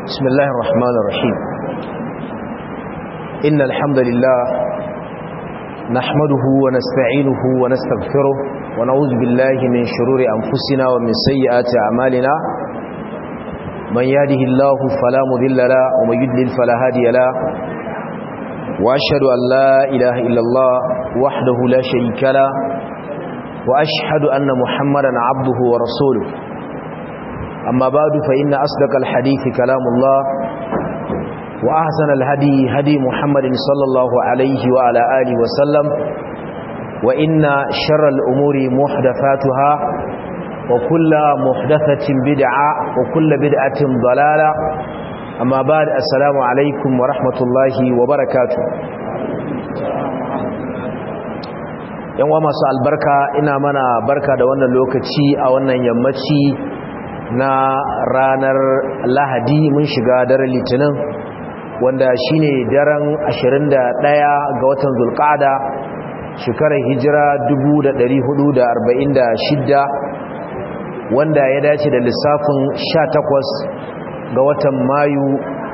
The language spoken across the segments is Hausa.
بسم الله الرحمن الرحيم إن الحمد لله نحمده ونستعينه ونستغفره ونعوذ بالله من شرور أنفسنا ومن سيئات أعمالنا من يهده الله فلا مذل له ومن يدلل فلا هادي له وأشهد أن لا إله إلا الله وحده لا شريك له وأشهد أن محمدا عبده ورسوله أما بعد فإن أصدق الحديث كلام الله وأحسن الهدي هدي محمد صلى الله عليه وعلى آله وسلم وإن شر الأمور محدثاتها وكل محدثة بدعة وكل بدعة ضلالة أما بعد السلام عليكم ورحمة الله وبركاته yan wa masu albarka ina mana barka da wannan lokaci a wannan yammaci na ranar lahadi mun shiga daren litinin wanda shine daren 21 ga watan zulqa'ada shekarar hijira 1446 wanda ya dace da lissafin 18 ga watan mayu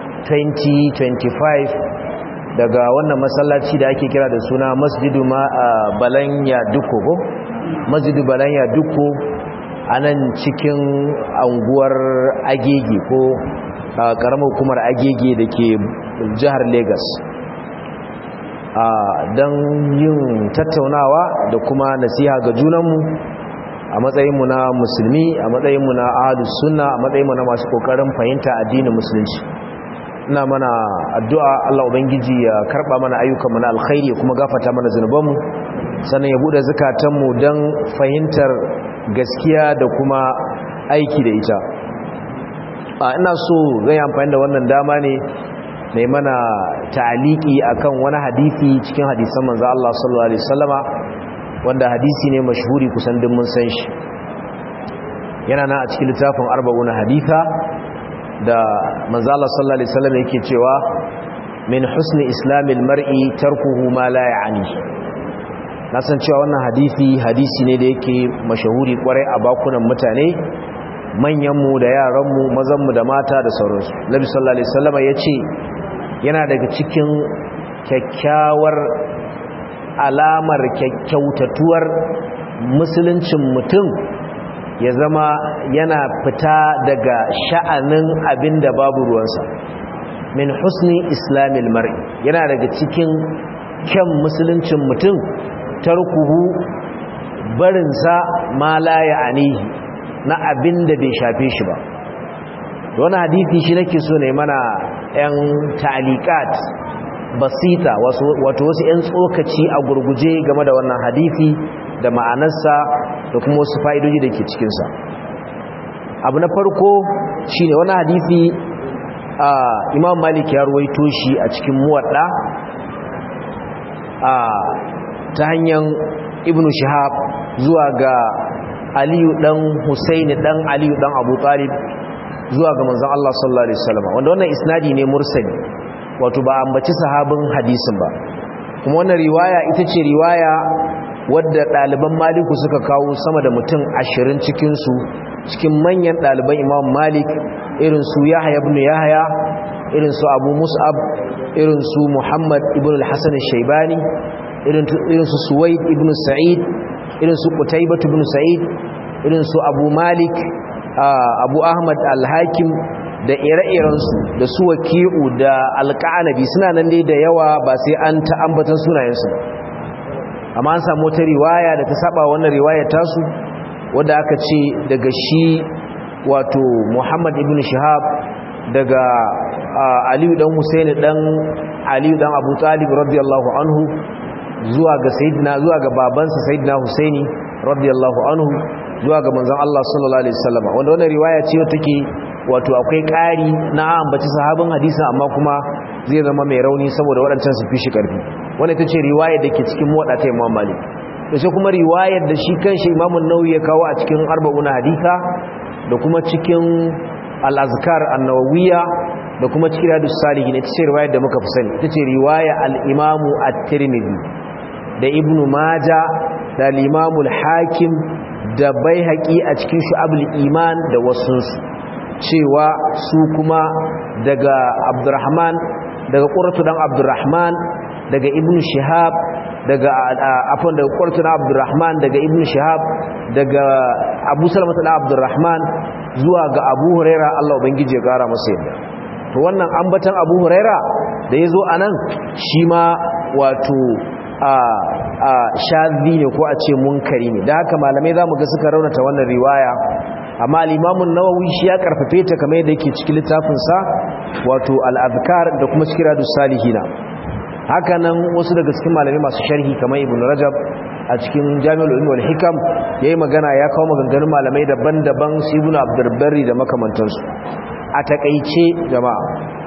2025 daga wannan masallaci da ake kira da suna masjidu balanya duko ko masjidu balanya duko a nan cikin anguwar agege ko karamar hukumar agege da ke jihar Legas. don yin tattaunawa da kuma nasiha ga junanmu a matsayinmu na musulmi a matsayinmu na ahadus sunna a matsayinmu na masu kokarin fahimta addinin musulunci ina mana addu'a Allah ubangiji ya karba mana ayyukanmu na alkhairi ya kuma gafata mana zunubanmu sannan ya bude zukatanmu don fahimtar gaskiya da kuma aiki da ita a ina so zan yi amfani da wannan dama ne mai mana ta'aliki akan wani hadisi cikin hadisan manzo Allah sallallahu alaihi wasallama wanda hadisi ne mashhuri kusan duk mun san shi yana nan a cikin littafin arba'una haditha da manzo Allah sallallahu alaihi wasallam yake cewa min husni islamil mar'i tarkuhu ma la ya'ni na san cewa wannan hadisi hadisi ne da yake mashahuri kwarai a bakunan mutane manyanmu da yaranmu mazanmu da mata da sauransu nabi sallallahu alaihi wasallam ya ce yana daga cikin kyakkyawar alamar kyakkyautatuwar musuluncin mutum ya zama yana fita daga sha'anin abin da babu ruwansa min husni islamil mar'i yana daga cikin kyan musuluncin mutum tarkuhu barinsa ma la ya'anihi na abin da bai shafe shi ba wani hadithi shi nake so ne mana yan ta'alikat basita wato wasu yan tsokaci a gurguje game da wannan hadithi da ma'anarsa da kuma wasu fa'idoji da ke cikinsa abu na farko shi ne wani hadithi imam malik ya ruwaito shi a cikin muwadda ta hanyar ibn shihab zuwa ga aliyu dan husaini dan aliyu dan abu talib zuwa ga manzon Allah sallallahu alaihi wasallam wanda wannan isnadi ne mursali wato ba ambaci sahabin hadisin ba kuma wannan riwaya ita ce riwaya wadda ɗaliban maliku suka kawo sama da mutum ashirin cikinsu cikin manyan ɗaliban imam malik irin su yahya ibn yahya irin su abu mus'ab irin su muhammad ibn al-hasan shaibani irin su suwaid ibn sa'id irin su qutaybah ibn sa'id irin su abu malik abu ahmad al-hakim da ire-irensu da su waki'u da alƙa'anabi suna nan dai da yawa ba sai an ta ambatan sunayensu amma an samu wata riwaya da ta saba wannan riwayar tasu wadda aka ce daga shi wato muhammad ibn shihab daga aliyu dan husaini dan aliyu dan abu talib radiyallahu anhu zuwa ga sayyidina zuwa ga babansa sayyidina husaini radiyallahu anhu zuwa ga manzon Allah sallallahu alaihi wasallam wanda wannan riwaya ce take wato akwai ƙari na ambaci sahabin hadisin amma kuma zai zama mai rauni saboda waɗancan su fi shi ƙarfi wannan ita ce riwayar da ke cikin muwaɗa ta Imam Malik da sai kuma riwayar da shi kanshi Imam Nawawi ya kawo a cikin arba'una haditha da kuma cikin al-azkar an-nawawiyya da kuma cikin hadis salihin ita ce riwayar da muka fi sani ita ce riwaya al-Imam at-Tirmidhi da Ibn Majah da al-Imam al-Hakim da Baihaqi a cikin Shu'abul Iman da wasunsu cewa su kuma daga abdurrahman daga ƙuratu dan abdurrahman daga ibn shihab daga afon daga ƙuratu dan abdurrahman daga ibn shihab daga abu salamata dan abdurrahman zuwa ga abu huraira allah ubangiji ya gara masa yadda to wannan ambatan abu huraira da ya zo a nan shi ma wato a shazi ne ko a ce munkari ne da haka malamai za mu ga suka raunata wannan riwaya amma al'imamun nawawi shi ya karfafe ta kamar yadda yake cikin littafinsa wato al'adkar da kuma cikin radu salihina haka nan wasu daga cikin malamai masu sharhi kamar ibn rajab a cikin jami'ul ilmi wal hikam yayi magana ya kawo maganganun malamai daban-daban su ibn abdurbarri da makamantansu a takaice jama'a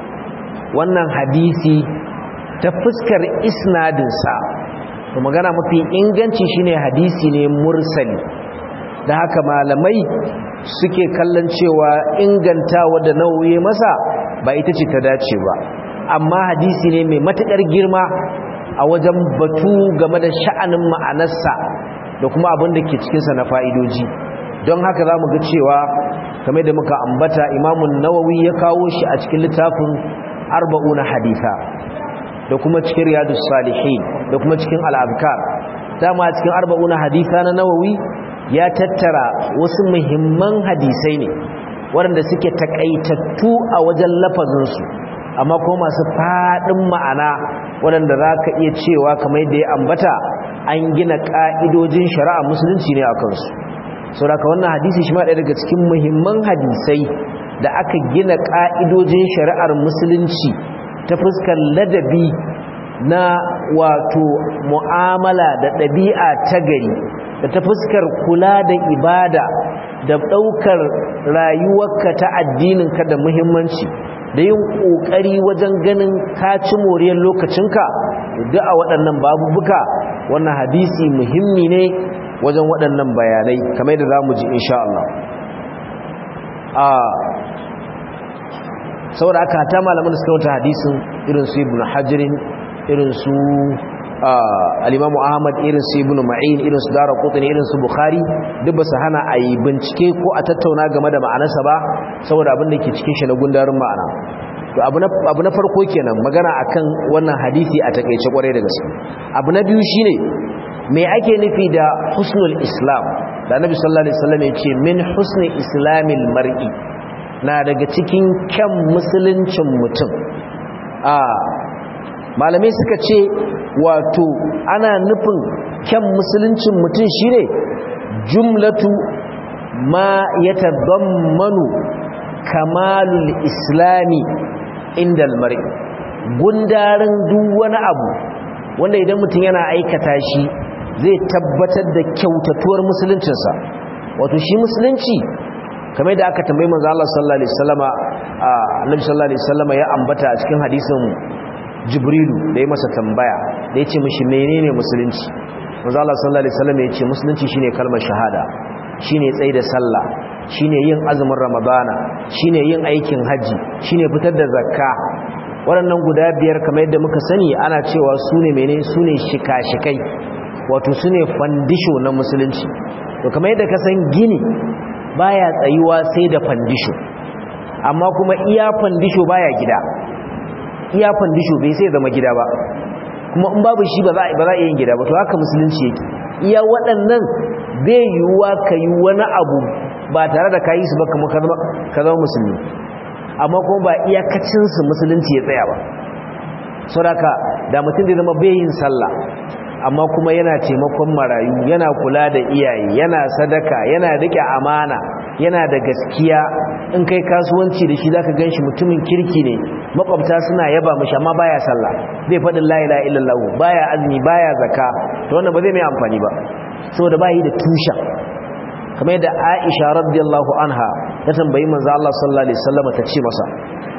wannan hadisi ta fuskar isnadinsa to magana mafi inganci shine hadisi ne mursali da haka malamai suke kallon cewa ingantawa da nauyi masa ba ita ce ta dace ba amma hadisi ne mai matukar girma a wajen batu game da sha'anin ma'anarsa da kuma abin da ke cikinsa na fa'idoji don haka za mu ga cewa kamar da muka ambata imamun nawawi ya kawo shi a cikin littafin arba'una haditha da kuma cikin riyadus salihin da kuma cikin al'abkar dama cikin arba'una haditha na nawawi ya tattara wasu muhimman hadisai ne waɗanda suke takaitattu a wajen lafazinsu amma kuma masu faɗin ma'ana waɗanda za ka iya cewa kamar yadda ya ambata an gina ƙa'idojin shari'a musulunci ne a kansu sauraka wannan hadisi shi ma ɗaya daga cikin muhimman hadisai da aka gina ƙa'idojin shari'ar musulunci ta fuskar ladabi na wato mu'amala da ɗabi'a ta gari da ta fuskar kula da ibada da ɗaukar rayuwarka ta addininka da muhimmanci da yin ƙoƙari wajen ganin kaci moriyar lokacinka duk a waɗannan babubuka wannan hadisi muhimmi ne wajen waɗannan bayanai kamar da za mu ji insha Allah saboda aka hata malaman da suka wata hadisin irin su ibn hajjirin irin su alimamu ahmad irin su ibn ma'in irin su dara kotuni irin su bukhari duk ba su hana a yi bincike ko a tattauna game da ma'anarsa ba saboda abin da ke cikin shi na gundarin ma'ana to abu na farko kenan magana akan wannan hadisi a takaice kwarai da gaske abu na biyu shine me ake nufi da husnul islam da annabi sallallahu alaihi wasallam ya ce min husni islamil mar'i na daga cikin kyan musuluncin mutum a malamai suka ce wato ana nufin kyan musuluncin mutum shine jumlatu ma yatadammanu kamalul islami inda almar'i gundarin duk wani abu wanda idan mutum yana aikata shi zai tabbatar da kyautatuwar musuluncinsa wato shi musulunci kamar da aka tambayi manzo Allah sallallahu alaihi wasallama annabi sallallahu alaihi wasallama ya ambata a cikin hadisin Jibrilu da ya masa tambaya da yace mishi menene musulunci manzo Allah sallallahu alaihi wasallama yace musulunci shine kalmar shahada shine tsayi da sallah shine yin azumin ramadana shine yin aikin haji shine fitar da zakka waɗannan guda biyar kamar yadda muka sani ana cewa su ne mene su ne shika-shikai wato su ne fandisho na musulunci to kamar yadda ka san gini baya tsayuwa sai da fandisho amma kuma iya fandisho baya gida iya fandisho bai sai zama gida ba kuma in babu shi ba za a iya yin gida ba to haka musulunci yake iya waɗannan bai yiwuwa ka yi wani abu ba tare da ka yi su ba kamar ka zama musulmi amma kuma ba iyakacinsu musulunci ya tsaya ba sauraka da mutum zai zama bayin sallah amma kuma yana taimakon marayu yana kula da iyaye yana sadaka yana rike amana yana da gaskiya in kai kasuwanci da shi zaka ganshi mutumin kirki ne makwabta suna yaba mishi amma baya sallah zai faɗin la ilaha illallah baya azumi baya zakka to wannan ba zai mai amfani ba saboda bai da tusha kamar yadda Aisha radiyallahu anha ta tambayi manzo Allah sallallahu alaihi wasallam ta ce masa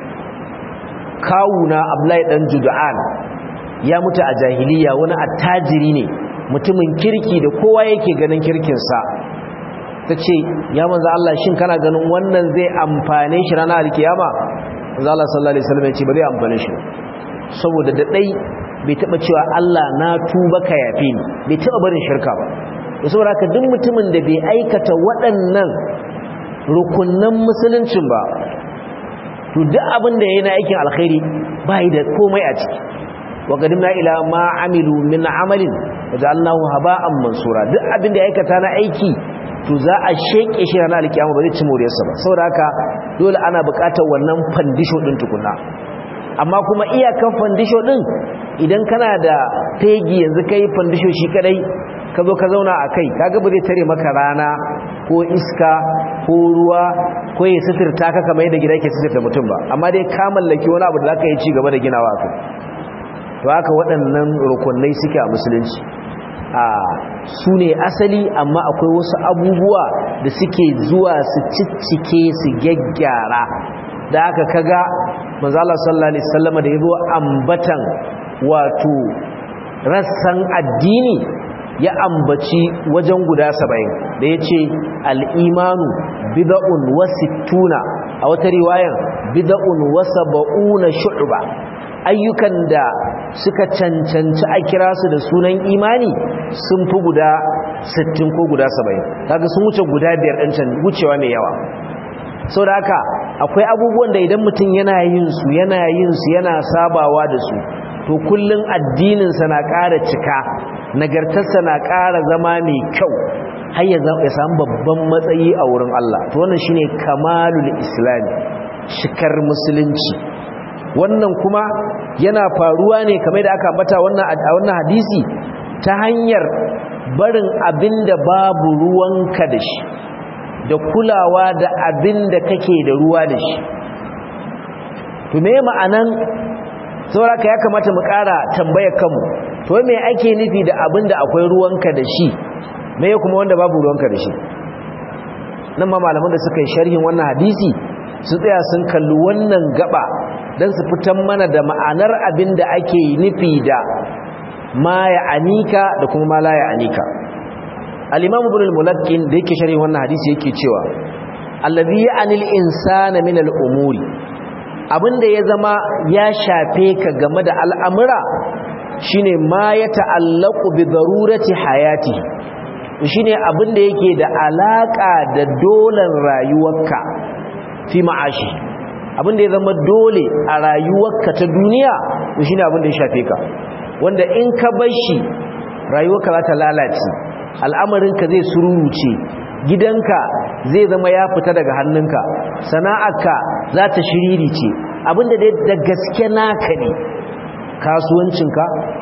kawuna Abdullahi dan Jud'an ya mutu a jahiliya wani attajiri ne mutumin kirki da kowa yake ganin kirkin sa tace ya manzo Allah shin kana ganin wannan zai amfane shi ranar alkiyama manzo Allah sallallahu alaihi wasallam ya ce ba zai amfane shi saboda da dai bai taba cewa Allah na tuba ka yafe ni bai taba barin shirka ba da saboda haka duk mutumin da bai aikata waɗannan rukunnan musuluncin ba to duk abin da yayi na aikin alkhairi bai da komai a ciki wa qadimna ila ma amilu min amalin waja'alnahu haba'an mansura duk abin da ya aikata na aiki to za a sheke shi ranar alkiyama ba zai ci moriyarsa ba saboda haka dole ana buƙatar wannan fandisho din tukunna amma kuma iyakan fandisho din idan kana da fegi yanzu kai fandisho shi kadai ka zo ka zauna a kai kaga ba zai tare maka rana ko iska ko ruwa ko ya sitirta ka kamar yadda gida ke sitirta mutum ba amma dai ka mallaki wani abu da zaka yi ci gaba da ginawa kai to haka waɗannan rukunai suke a musulunci a su ne asali amma akwai wasu abubuwa da suke zuwa su ciccike su gyaggyara da aka kaga manzo Allah sallallahu alaihi wasallam da yazo ambatan wato rassan addini ya ambaci wajen guda 70 da yace al-imanu bid'un wa sittuna a wata riwayan bid'un wa sab'una shu'ba ayyukan da suka cancanci a kira su da sunan imani sun fi guda 60 ko guda 70 kaga sun wuce guda biyar ɗin can wucewa mai yawa sau da haka akwai abubuwan da idan mutum yana yin su yana yin su yana sabawa da su to kullum addininsa na ƙara cika nagartarsa na ƙara zama mai kyau har ya samu babban matsayi a wurin Allah to wannan shine kamalul islami shikar musulunci wannan kuma yana faruwa ne kamar da aka ambata wannan a wannan hadisi ta hanyar barin abinda babu ruwanka da shi da kulawa da abinda kake da ruwa da shi to me ma'anan sauraka ya kamata mu ƙara tambayar kanmu to me ake nufi da abinda akwai ruwanka da shi me kuma wanda babu ruwanka da shi nan ma malaman da suka yi sharhin wannan hadisi su tsaya sun kalli wannan gaba don su fitan mana da ma'anar abin da ake nufi da ma ya anika da kuma ma la ya anika al-imam ibn al-mulakkin da yake sharhin wannan hadisi yake cewa allazi ya'anil insana min al-umuri abinda ya zama ya shafe ka game da al'amura shine ma ya ta'allaqu bi darurati hayati shine abinda yake da alaka da dolan rayuwarka fi ma'ashi abinda ya zama dole a rayuwarka ta duniya shine abinda ya shafe ka wanda in ka bar shi rayuwarka za ta lalace al'amarinka zai sururuce gidanka zai zama ya fita daga hannunka sana'arka za ta shiririce abinda dai da gaske naka ne kasuwancinka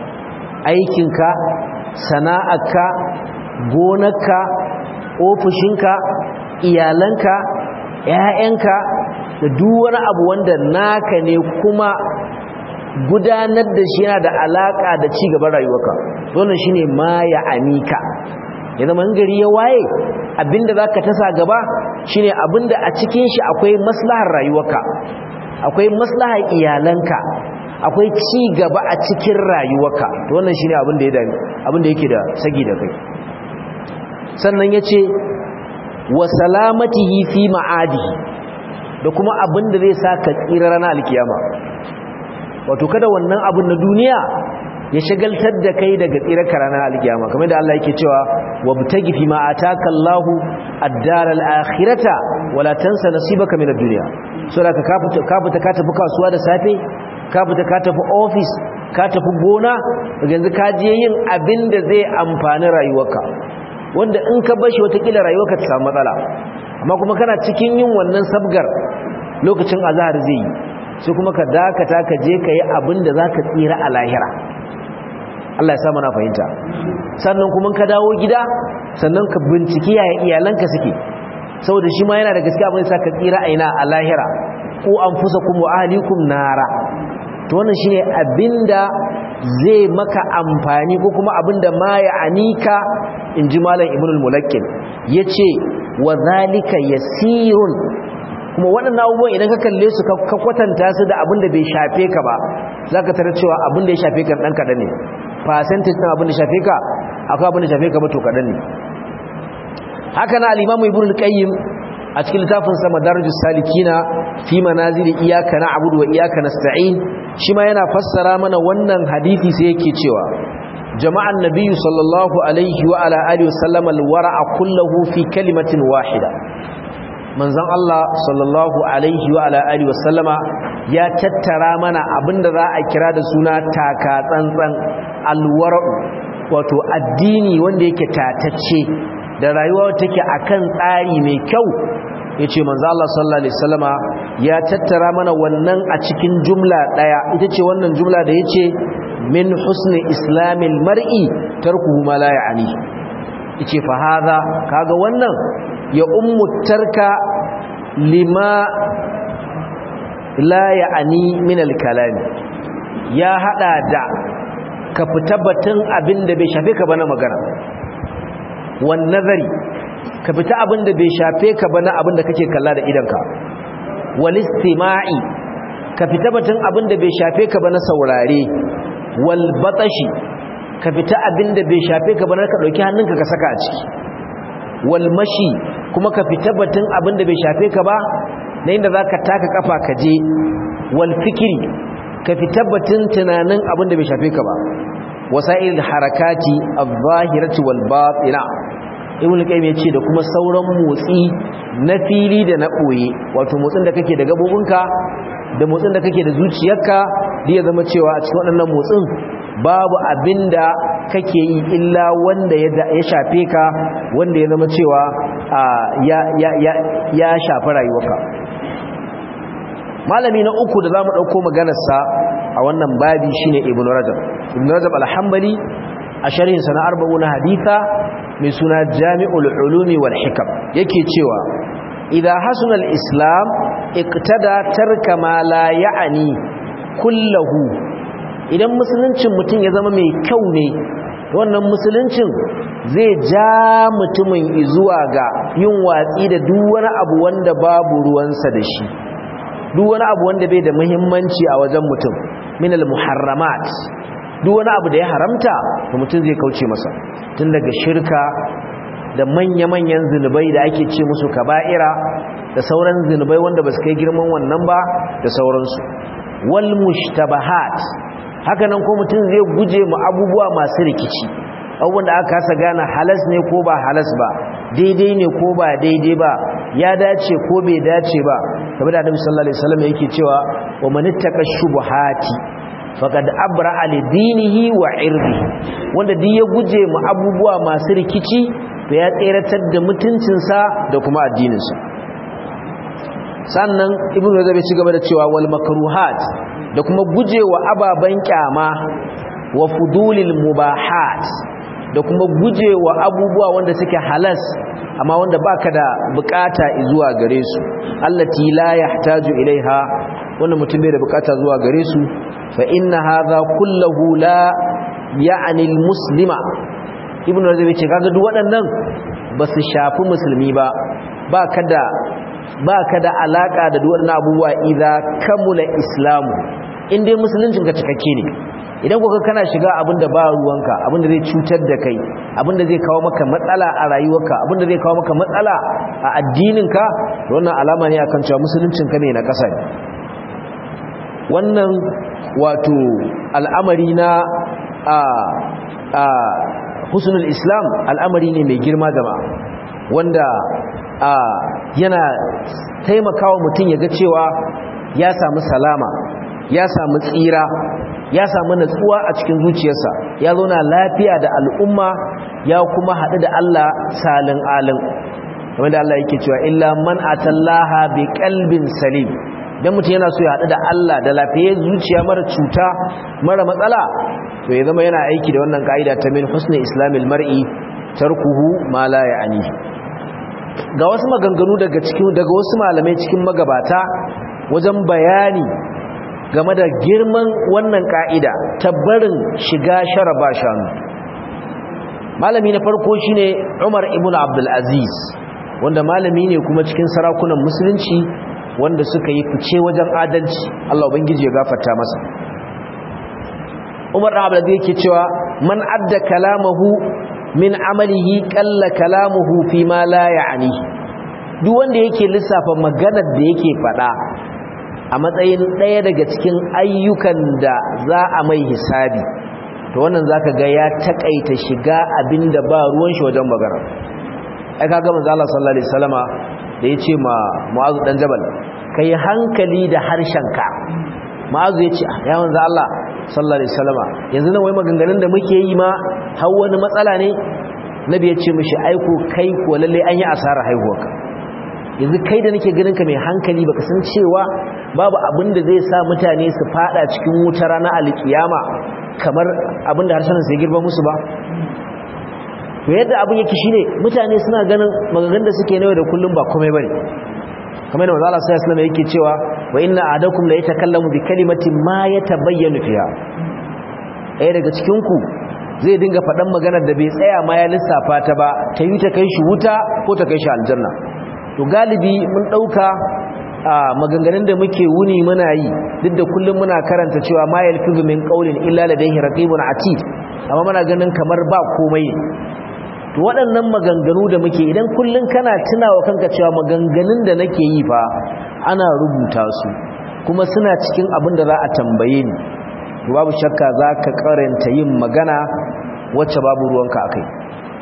aikinka sana'arka gonarka ofishinka iyalanka ‘ya'yanka da duk wani abu wanda naka ne kuma gudanar da shi yana da alaƙa da ci gaban rayuwarka wannan shine ma ya amika ya zama gari ya waye abinda za ka tasa gaba shine abinda a cikin shi akwai maslahar rayuwarka akwai maslahar iyalanka akwai ci gaba a cikin rayuwarka wannan shine abin da ya dami abin da yake da sagi da kai sannan yace wa salamatihi fi ma'adihi da kuma abin da zai sa ka tsira ranar alkiyama wato kada wannan abin na duniya ya shagaltar da kai daga tsirar ranar alkiyama kamar da Allah yake cewa wabtagi fi ma ataka Allahu ad-dar al-akhirata wala tansa nasibaka min ad-dunya so da ka fita ka fita ka tafi kasuwa da safe ka fita ka tafi office ka tafi gona yanzu ka je yin abin da zai amfani rayuwarka wanda in ka bashi watakila rayuwarka ta samu matsala amma kuma kana cikin yin wannan sabgar lokacin azhar zai yi sai kuma ka dakata ka je ka yi abin da za ka tsira a lahira Allah ya sa mana fahimta sannan kuma ka dawo gida sannan ka binciki yaya iyalanka suke saboda shi ma yana da gaskiya abin da sa ka tsira a ina a lahira ko an fusa kuma ahlikum nara to wannan shine abinda zai maka amfani ko kuma abinda ma ya anika inji malam ibnul mulakkin yace wa zalika yasirun kuma waɗannan abubuwan idan ka kalle su ka kwatanta su da abin da bai shafe ka ba za ka tarar cewa abin da ya shafe ka ɗan kaɗan ne percentage ɗin abin da shafe ka akwai abin da shafe ka ba to kaɗan ne haka na alimamu ibn al-qayyim a cikin littafin sa madarajus salikina fi manazili iyyaka na'budu wa iyyaka nasta'in shi ma yana fassara mana wannan hadisi sai yake cewa jama'an nabiyyu sallallahu alaihi wa ala alihi wa sallam al-wara'a kullahu fi kalimatin wahida manzon Allah sallallahu alaihi wa ala alihi wasallama ya tattara mana abinda za a kira da suna taka tsantsan alwara'u wato addini wanda yake tatacce da rayuwa take akan tsari mai kyau yace manzo Allah sallallahu alaihi wasallama ya tattara mana wannan a cikin jumla daya ita ce wannan jumla da yace min husni islamil mar'i tarkuhu ma la ya'ni yace fa hadha kaga wannan ya ummu tarka lima la ya'ni min al-kalam ya hada da ka fita batun abin da bai shafe ka ba na magana wan nazari ka fita abin da bai shafe ka ba na abin da kake kalla da idanka wal istima'i ka fita batun abin da bai shafe ka ba na saurare wal batashi ka fita abin da bai shafe ka ba na ka dauki hannunka ka saka a ciki wal mashi kuma ka fita batun abin da bai shafe ka ba na inda zaka taka kafa ka je wal fikri ka fita batun tunanin abin da bai shafe ka ba wasa'il harakati adh-dhahirati wal batina ibn qayyim yace da kuma sauran motsi na fili da na boye wato motsin da kake da gabobinka da motsin da kake da zuciyarka da ya zama cewa a cikin waɗannan motsin babu abinda kake yi illa wanda ya shafe ka wanda ya zama cewa ya ya ya ya shafi rayuwarka malami na uku da zamu dauko maganarsa a wannan babi shine ibn rajab ibn rajab al-hanbali a sharhin sana arba'una haditha mai suna jami'ul ulumi wal hikam yake cewa idza hasuna al-islam iqtada tarka ma la ya'ni kullahu idan musuluncin mutum ya zama mai kyau ne wannan musuluncin zai ja mutumin zuwa ga yin watsi da duk wani abu wanda babu ruwansa da shi duk wani abu wanda bai da muhimmanci a wajen mutum minal muharramat duk wani abu da ya haramta to mutum zai kauce masa tun daga shirka da manya-manyan zinubai da ake ce musu kaba'ira da sauran zinubai wanda ba su kai girman wannan ba da sauransu wal mushtabahat haka nan ko mutum zai guje mu abubuwa masu rikici abubuwan da aka kasa gane halas ne ko ba halas ba daidai ne ko ba daidai ba ya dace ko bai dace ba kamar da Annabi sallallahu alaihi wasallam yake cewa wa man ittaqa shubuhati faqad abra'a li dinihi wa irdihi wanda duk ya guje mu abubuwa masu rikici to ya tseratar da mutuncinsa da kuma addininsa sannan ibnu rajab ya ci gaba da cewa wal makruhat da kuma gujewa ababan kyama wa fudulil mubahat da kuma gujewa abubuwa wanda suke halas amma wanda baka da bukata zuwa gare su allati la yahtaju ilaiha wanda mutum bai da bukata zuwa gare su fa inna hadha kulluhu la ya'ni almuslima ibnu rajab ce kaga duk waɗannan ba su shafi musulmi ba baka da baka da alaka da duk waɗannan abubuwa idza kamula islamu in dai musuluncin ka cikakke ne idan kuka kana shiga abinda ba ruwanka abinda zai cutar da kai abinda zai kawo maka matsala a rayuwarka abinda zai kawo maka matsala a addininka wannan alama ne akan cewa musuluncin ka ne na ƙasa ne wannan wato al'amari na a a husnul islam al'amari ne mai girma jama'a wanda a yana taimakawa mutum ya ga cewa ya samu salama ya samu tsira ya samu natsuwa a cikin zuciyarsa ya zauna lafiya da al'umma ya kuma haɗu da Allah salin alin kamar da Allah yake cewa illa man atallaha bi qalbin salim dan mutum yana so ya haɗu da Allah da lafiyar zuciya mara cuta mara matsala to ya zama yana aiki da wannan ka'ida ta min husni islamil mar'i tarkuhu ma la ya'ni ga wasu maganganu daga cikin daga wasu malamai cikin magabata wajen bayani game da girman wannan ka'ida ta barin shiga sharaba shanu malami na farko shine Umar ibn Abdul Aziz wanda malami ne kuma cikin sarakunan musulunci wanda suka yi fice wajen adalci Allah ubangiji ya gafarta masa Umar ibn Abdul Aziz yake cewa man adda kalamahu min amalihi qalla kalamuhu fi ma la ya'ni duk wanda yake lissafa maganar da yake faɗa a matsayin ɗaya daga cikin ayyukan da za a mai hisabi to wannan zaka ga ya takaita shiga abinda ba ruwan shi wajen magana ai kaga manzo Allah sallallahu alaihi wasallama da da ya ce ma mu'azu dan jabal kai hankali da harshenka mu'azu ya ce ya manzo Allah sallallahu alaihi wasallama yanzu nan wai maganganun da muke yi ma har wani matsala ne nabi ya ce mishi aiko kai ko lalle an yi asara haihuwarka yanzu kai da nake ganin ka mai hankali baka san cewa babu abin da zai sa mutane su fada cikin wuta ranar alkiyama kamar abin da harshen sai girba musu ba to yadda abin yake shine mutane suna ganin maganganun da suke nawa da kullum ba komai bane kamar da manzo Allah sallallahu alaihi wasallam yake cewa wa inna adakum la yatakallamu bi kalimatin ma yatabayyanu fiha ɗaya daga cikin ku zai dinga faɗan maganar da bai tsaya ma ya lissafa ta ba ta yi ta kai shi wuta ko ta kai shi aljanna to galibi mun ɗauka a maganganun da muke wuni muna yi duk da kullum muna karanta cewa ma yalfizu min qawlin illa ladayhi raqibun atid amma muna ganin kamar ba komai to waɗannan maganganu da muke idan kullum kana tunawa kanka cewa maganganun da nake yi fa ana rubuta su kuma suna cikin abin da za a tambaye ni babu shakka za ka karanta yin magana wacce babu ruwanka a kai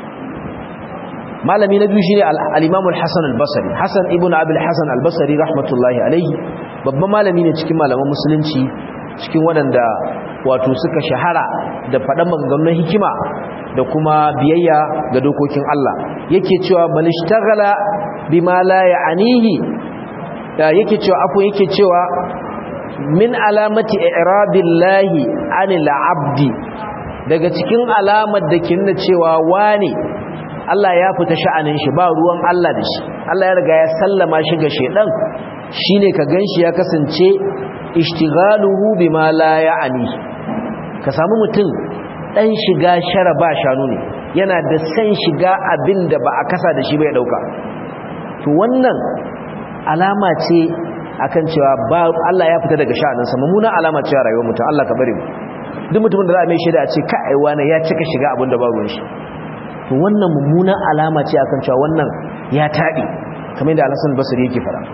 malami na biyu shi ne al'imamu al-hassan al-basari hassan ibn abil hassan al-basari rahmatullahi alaihi babban malami ne cikin malaman musulunci cikin waɗanda wato suka shahara da faɗan maganganun hikima da kuma biyayya ga dokokin Allah yake cewa man ishtaghala bima la ya'nihi yake cewa afu yake cewa min alamati i'rabillahi anil abdi daga cikin alamar da ke nuna cewa wane Allah ya fita sha'anin shi ba ruwan Allah da shi Allah ya riga ya sallama shi ga shedan shine ka ganshi ya kasance ishtighaluhu bima la ya'ni ka samu mutum dan shiga shara ba shanu ne yana da san shiga abin da ba a kasa da shi bai dauka to wannan alama ce akan cewa ba Allah ya fita daga sha'aninsa mummuna alama ce rayuwar mutum Allah ka bari mu duk mutumin da za a mai shaida a ce ka aiwa ne ya cika shiga abin da ba ruwan shi to wannan mummuna alama ce akan cewa wannan ya taɗi kamar yadda Al-Hasan Basri yake fara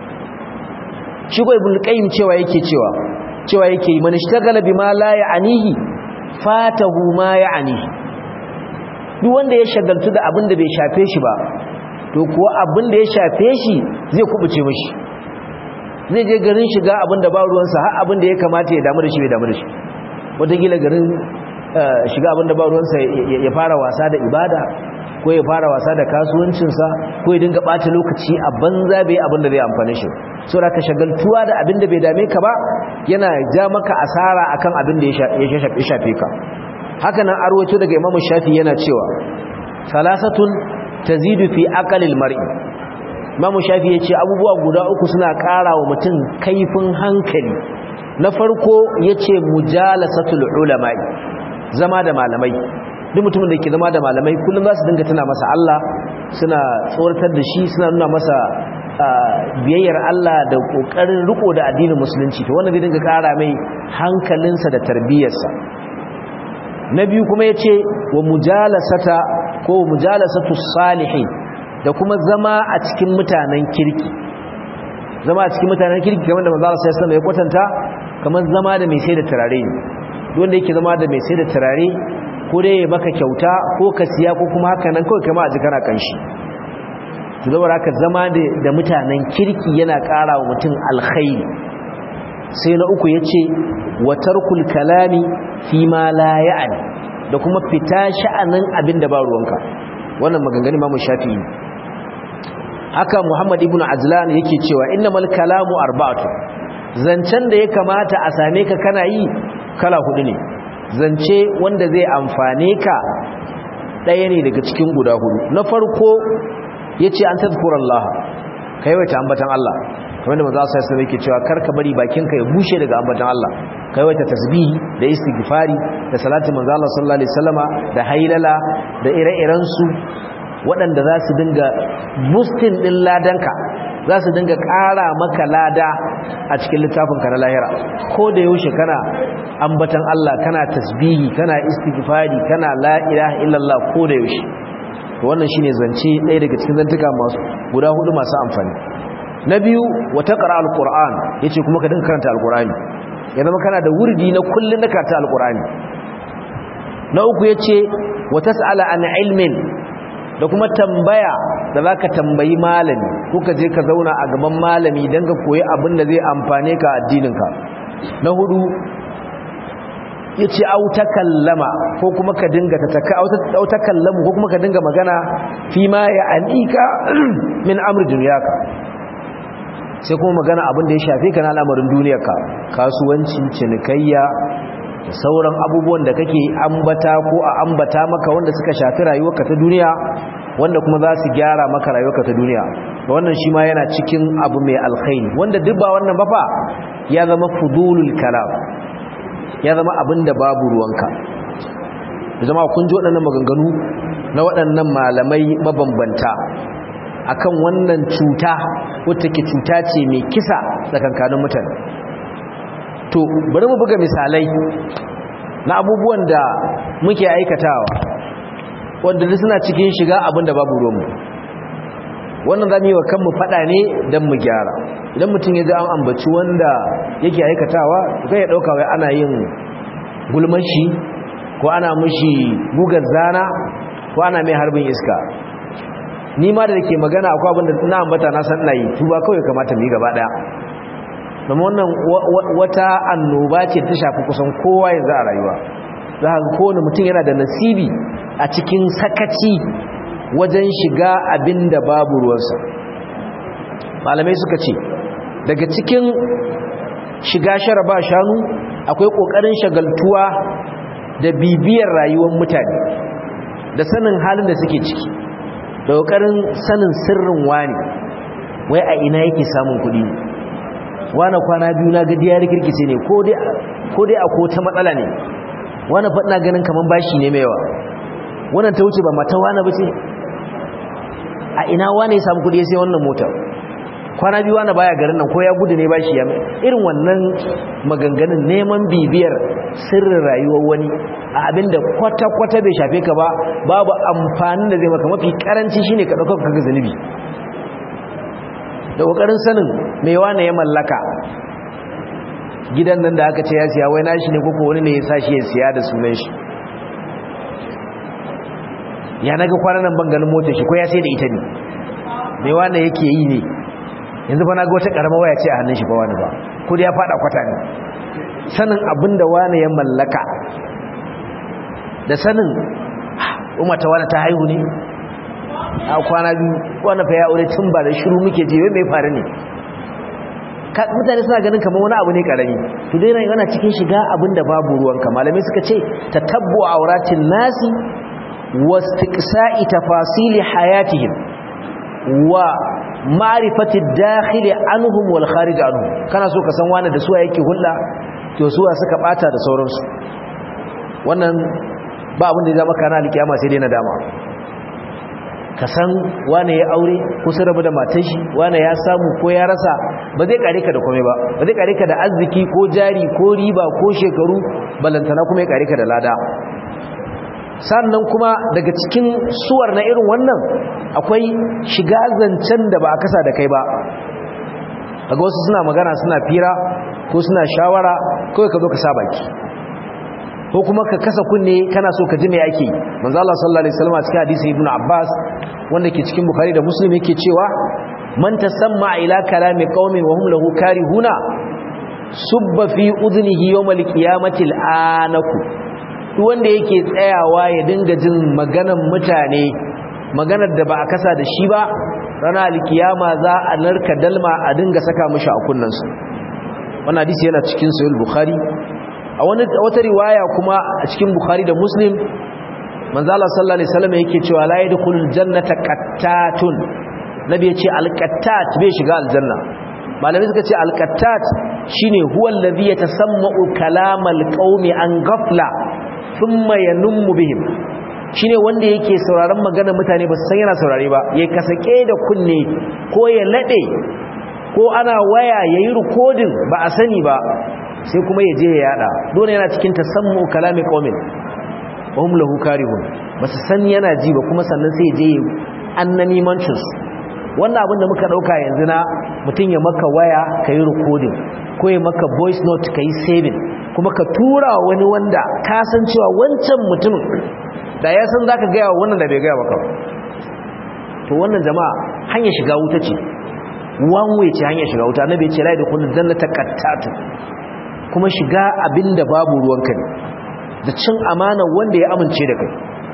shi ko Ibn Qayyim cewa yake cewa cewa yake yi man ishtagala bima la ya'nihi fatahu ma ya'nihi duk wanda ya shagaltu da abin da bai shafe shi ba to kuwa abin da ya shafe shi zai kubuce mishi zai je garin shiga abin da ba ruwansa har abin da ya kamata ya damu da shi bai damu da shi wataƙila garin shiga abin da ba ruwansa ya fara wasa da ibada ko ya fara wasa da kasuwancinsa ko ya dinga ɓata lokaci a banza bai abin da zai amfani shi so da ka shagaltuwa da abin da bai dame ka ba yana ja maka asara akan abin da ya shafe ka haka nan arwato daga imamu shafi yana cewa salasatun tazidu fi aqalil mar'i imamu shafi ya ce abubuwa guda uku suna ƙara wa mutum kaifin hankali na farko ya ce mujalasatul ulama'i zama da malamai duk mutumin da ke zama da malamai kullum za su dinga tuna masa Allah suna tsoratar da shi suna nuna masa biyayyar Allah da ƙoƙarin riko da addinin musulunci to wannan zai dinga ƙara mai hankalinsa da tarbiyyarsa na biyu kuma ya ce wa mujalasata ko mujalasatu salihin da kuma zama a cikin mutanen kirki zama a cikin mutanen kirki kamar da manzo Allah sai ya kwatanta kamar zama da mai sai da turare ne wanda yake zama da mai sai da turare ko dai ya maka kyauta ko ka siya ko kuma haka nan kawai kama a jikana kanshi to zama haka zama da mutanen kirki yana ƙara wa mutum alkhairi sai na uku yace wa tarkul kalami fi ma la ya'ni da kuma fita sha'anin abin da ba ruwanka wannan maganganu Imam Shafi'i haka Muhammad ibn Ajlan yake cewa innamal kalamu arba'atu zancen da ya kamata a same ka kana yi kala hudu ne zance wanda zai amfane ka ɗaya ne daga cikin guda hudu na farko yace an tazkurallah kai wata ambatan Allah kamar da manzo sai yake cewa karka bari bakinka ya bushe daga ambatan Allah kai wata tasbihi da istighfari da salatu manzo Allah sallallahu alaihi wasallama da hailala da ire-iren su waɗanda za su dinga boosting din ladanka za su dinga ƙara maka lada a cikin littafinka na lahira ko da yaushe kana ambatan Allah kana tasbihi kana istighfari kana la ilaha illallah ko da yaushe to wannan shine zance ɗaya daga cikin zantuka masu guda hudu masu amfani na biyu wata ƙara alƙur'an ya ce kuma ka dinka karanta alƙur'ani ya zama kana da wurdi na kullum na karanta alƙur'ani na uku ya ce wata sa'ala an ilmin da kuma tambaya da za ka tambayi malami ko ka je ka zauna a gaban malami don ka koyi abin da zai amfane ka addininka na hudu ya ce auta kallama ko kuma ka dinga auta kallamu ko kuma ka dinga magana fi ma ya alika min amur duniyaka sai kuma magana abin da ya shafi ka na al'amarin duniyarka kasuwanci cinikayya da sauran abubuwan da kake ambata ko a ambata maka wanda suka shafi rayuwarka ta duniya wanda kuma za su gyara maka rayuwarka ta duniya wannan shi ma yana cikin abu mai alkhairi wanda duk ba wannan ba fa ya zama fudulul kalam ya zama abin da babu ruwanka zama kun ji waɗannan maganganu na waɗannan malamai mabambanta akan wannan cuta wata ke cuta ce mai kisa tsakankanin mutane to bari mu buga misalai na abubuwan da muke aikatawa wanda duk suna cikin shiga abin da babu ruwanmu wannan za mu yi wa kanmu faɗa ne don mu gyara idan mutum ya ji an ambaci wanda yake aikatawa zai ya ɗauka wai ana yin gulmashi ko ana mushi gugar zana ko ana mai harbin iska ni ma da ke magana akwai abin da na ambata na san na yi tuba kawai kamata mu yi gaba ɗaya domin wannan wata annoba ce ta shafi kusan kowa yanzu a rayuwa za ka kowane mutum yana da nasibi a cikin sakaci wajen shiga abin da babu ruwansa malamai suka ce daga cikin shiga sharaba shanu akwai ƙoƙarin shagaltuwa da bibiyar rayuwar mutane da sanin halin da suke ciki da ƙoƙarin sanin sirrin wani wai a ina yake samun kuɗi wani kwana biyu na gadi ya rikirkice ne ko dai a ko ta matsala ne wani faɗina ganin kamar bashi ne mai yawa wannan ta wuce ba mata wani ba ce a ina wani ya samu kudi sai wannan mota kwana biyu wani baya garin nan ko ya gudu ne bashi ya irin wannan maganganun neman bibiyar sirrin rayuwar wani a abinda kwata-kwata bai shafe ka ba babu amfanin da zai maka mafi karanci shine ka ɗaukar kaga zunubi da ƙoƙarin sanin mai wane ya mallaka gidan nan da aka ce ya siya wai nashi ne koko wani ne ya sa shi ya siya da sunan shi ya naga kwanan nan banganin motar shi ko ya sai da ita ne mai wane yake yi ne yanzu ba na ga wata karama waya ce a hannun shi ba wani ba ko da ya fada kwata ne sanin abin da wane ya mallaka da sanin umata wane ta haihu ne a kwana biyu wani fa ya aure tun ba da shiru muke je mai faru ne mutane suna ganin kamar wani abu ne karami to dai ran yana cikin shiga abinda babu ruwanka malamai suka ce tatabbu auratin nasi wastiqsa'i tafasili hayatihim wa ma'rifati ad-dakhil anhum wal kharij anhum kana so ka san wani da suwa yake hulla to suwa suka bata da sauransu wannan ba abin da ya zama kana alkiyama sai dai nadama ka san wane ya aure ko sun rabu da matan shi wane ya samu ko ya rasa ba zai kare ka da komai ba ba zai kare ka da arziki ko jari ko riba ko shekaru balantana kuma ya kare ka da lada sannan kuma daga cikin suwar na irin wannan akwai shiga zancen da ba a kasa da kai ba daga wasu suna magana suna fira ko suna shawara kawai ka zo ka sa baki ko kuma ka kasa kunne kana so ka ji me ake manzo Allah sallallahu alaihi wasallam a cikin hadisi ibnu Abbas wanda ke cikin Bukhari da Muslim yake cewa man tasamma ila kalami qaumin wa hum lahu karihuna subba fi udhnihi yawmal qiyamati al'anaku duk wanda yake tsayawa ya dinga jin maganar mutane maganar da ba a kasa da shi ba ranar alkiyama za a narka dalma a dinga saka mishi a kunnansu wannan hadisi yana cikin sahih bukhari a wata riwaya kuma a cikin bukhari da muslim manzala sallallahu alaihi wasallam yake cewa la yadkhulul jannata qattatun nabi yace alqattat bai shiga aljanna malamai suka ce alqattat shine huwa alladhi yatasamma'u kalamal qaumi an ghafla thumma yanummu bihim shine wanda yake sauraron maganar mutane ba su san yana saurare ba ya kasake da kunne ko ya lade ko ana waya yayi recording ba a sani ba sai kuma ya je ya yada dole yana cikin tasammu kalami qaumin wa hum lahu karihun basu san yana ji ba kuma sannan sai ya je annani manchus wannan abin da muka dauka yanzu na mutun ya maka waya kai recording ko ya maka voice note kai saving kuma ka tura wani wanda ka san cewa wancan mutumin da ya san zaka ga wannan da bai ga maka to wannan jama'a hanya shiga wuta ce one way ce hanya shiga wuta annabi ya ce la yadkhulul jannata qattatu kuma shiga abinda babu ruwanka ne da cin amana wanda ya amince da kai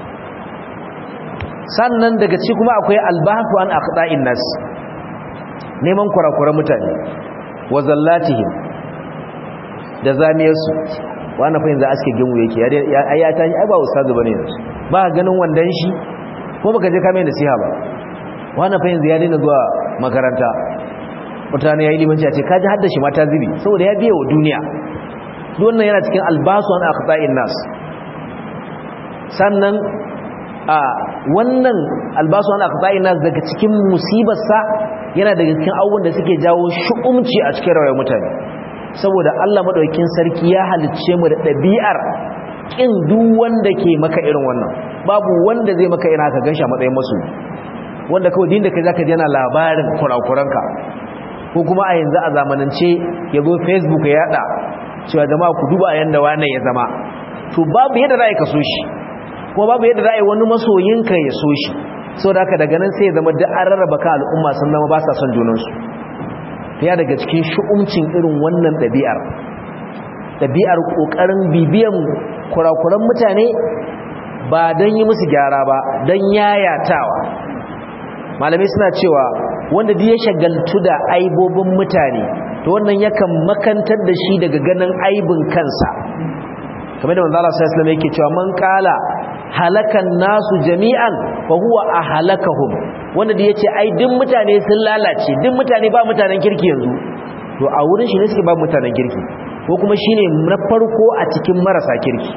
sannan daga ci kuma akwai albahu an aqda'in nas neman kurakuran mutane wa zallatihim da zamiyarsu wani fa yanzu aske gimu yake ya ta ai ba ustazu bane yanzu ba ganin wandan shi ko baka je kame nasiha ba wani fa yanzu ya daina zuwa makaranta mutane ya yi limanci a ce kaji hadda shi mata zibi saboda ya biya wa duniya wannan yana cikin albasu an aqta'in nas sannan a wannan albasu an aqta'in nas daga cikin musibarsa yana daga cikin abubuwan da suke jawo shu'umci a cikin rayuwar mutane saboda Allah madaukakin sarki ya halicce mu da ɗabi'ar kin duk wanda ke maka irin wannan babu wanda zai maka irin haka ganshi a matsayin masu wanda kawai din da kai zaka ji yana labarin kurakuranka ko kuma a yanzu a zamanance ya zo facebook ya yada cewa jama'a ku duba yanda wane ya zama to babu yadda za a yi ka so shi kuma babu yadda za a yi wani masoyinka ya so shi saboda haka daga nan sai ya zama duk an rarraba ka al'umma sun zama ba sa son junansu ya daga cikin shu'umcin irin wannan ɗabi'ar ɗabi'ar ƙoƙarin bibiyan kurakuran mutane ba don yi musu gyara ba don yayatawa malamai suna cewa wanda duk ya shagaltu da aibobin mutane to wannan yakan makantar da shi daga ganin aibin kansa kamar da manzala sai islam yake cewa man kala halakan nasu jami'an fa huwa ahlakahum wanda da yace ai duk mutane sun lalace duk mutane ba mutanen kirki yanzu to a wurin shi ne suke ba mutanen kirki ko kuma shine na farko a cikin marasa kirki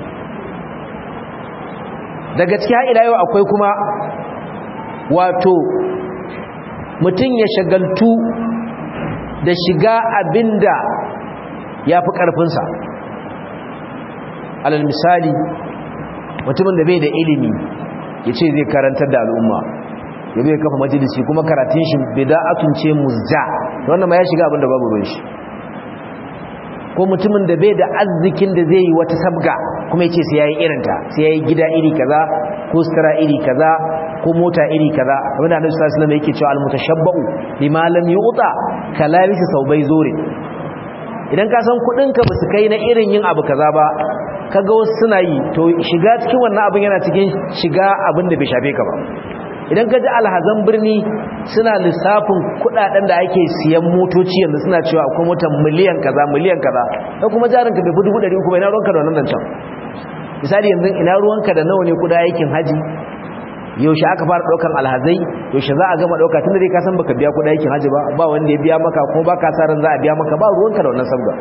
daga cikin ila yau akwai kuma wato mutum ya shagaltu da shiga abinda ya fi ƙarfinsa alal misali mutumin da bai da ilimi ya ce zai karantar da al'umma ya bai kafa majalisi kuma karatun shi bida'atun ce muzja wannan ma ya shiga abinda babu ruwan shi ko mutumin da bai da arzikin da zai yi wata sabga kuma yace sai yayi irinta sai yayi gida iri kaza ko sutura iri kaza ko mota iri kaza wanda Annabi sallallahu alaihi wasallam yake cewa al-mutashabba'u bima lam yu'ta kalabisi saubai zore idan ka san kudin ka basu kai na irin yin abu kaza ba kaga wasu suna yi to shiga cikin wannan abin yana cikin shiga abin da bai shafe ka ba idan ka ji alhazan birni suna lissafin kudaden da ake siyan motoci yanzu suna cewa akwai motar miliyan kaza miliyan kaza da kuma jarinka bai fi dubu ɗari uku bai na ruwanka da wannan can misali yanzu ina ruwanka da nawa ne kuda aikin haji yaushe aka fara ɗaukan alhazai yaushe za a gama ɗauka tun da dai ka san baka biya kuɗa aikin haji ba ba wanda ya biya maka ko ba ka sa ran za a biya maka ba ruwanka da wannan sabga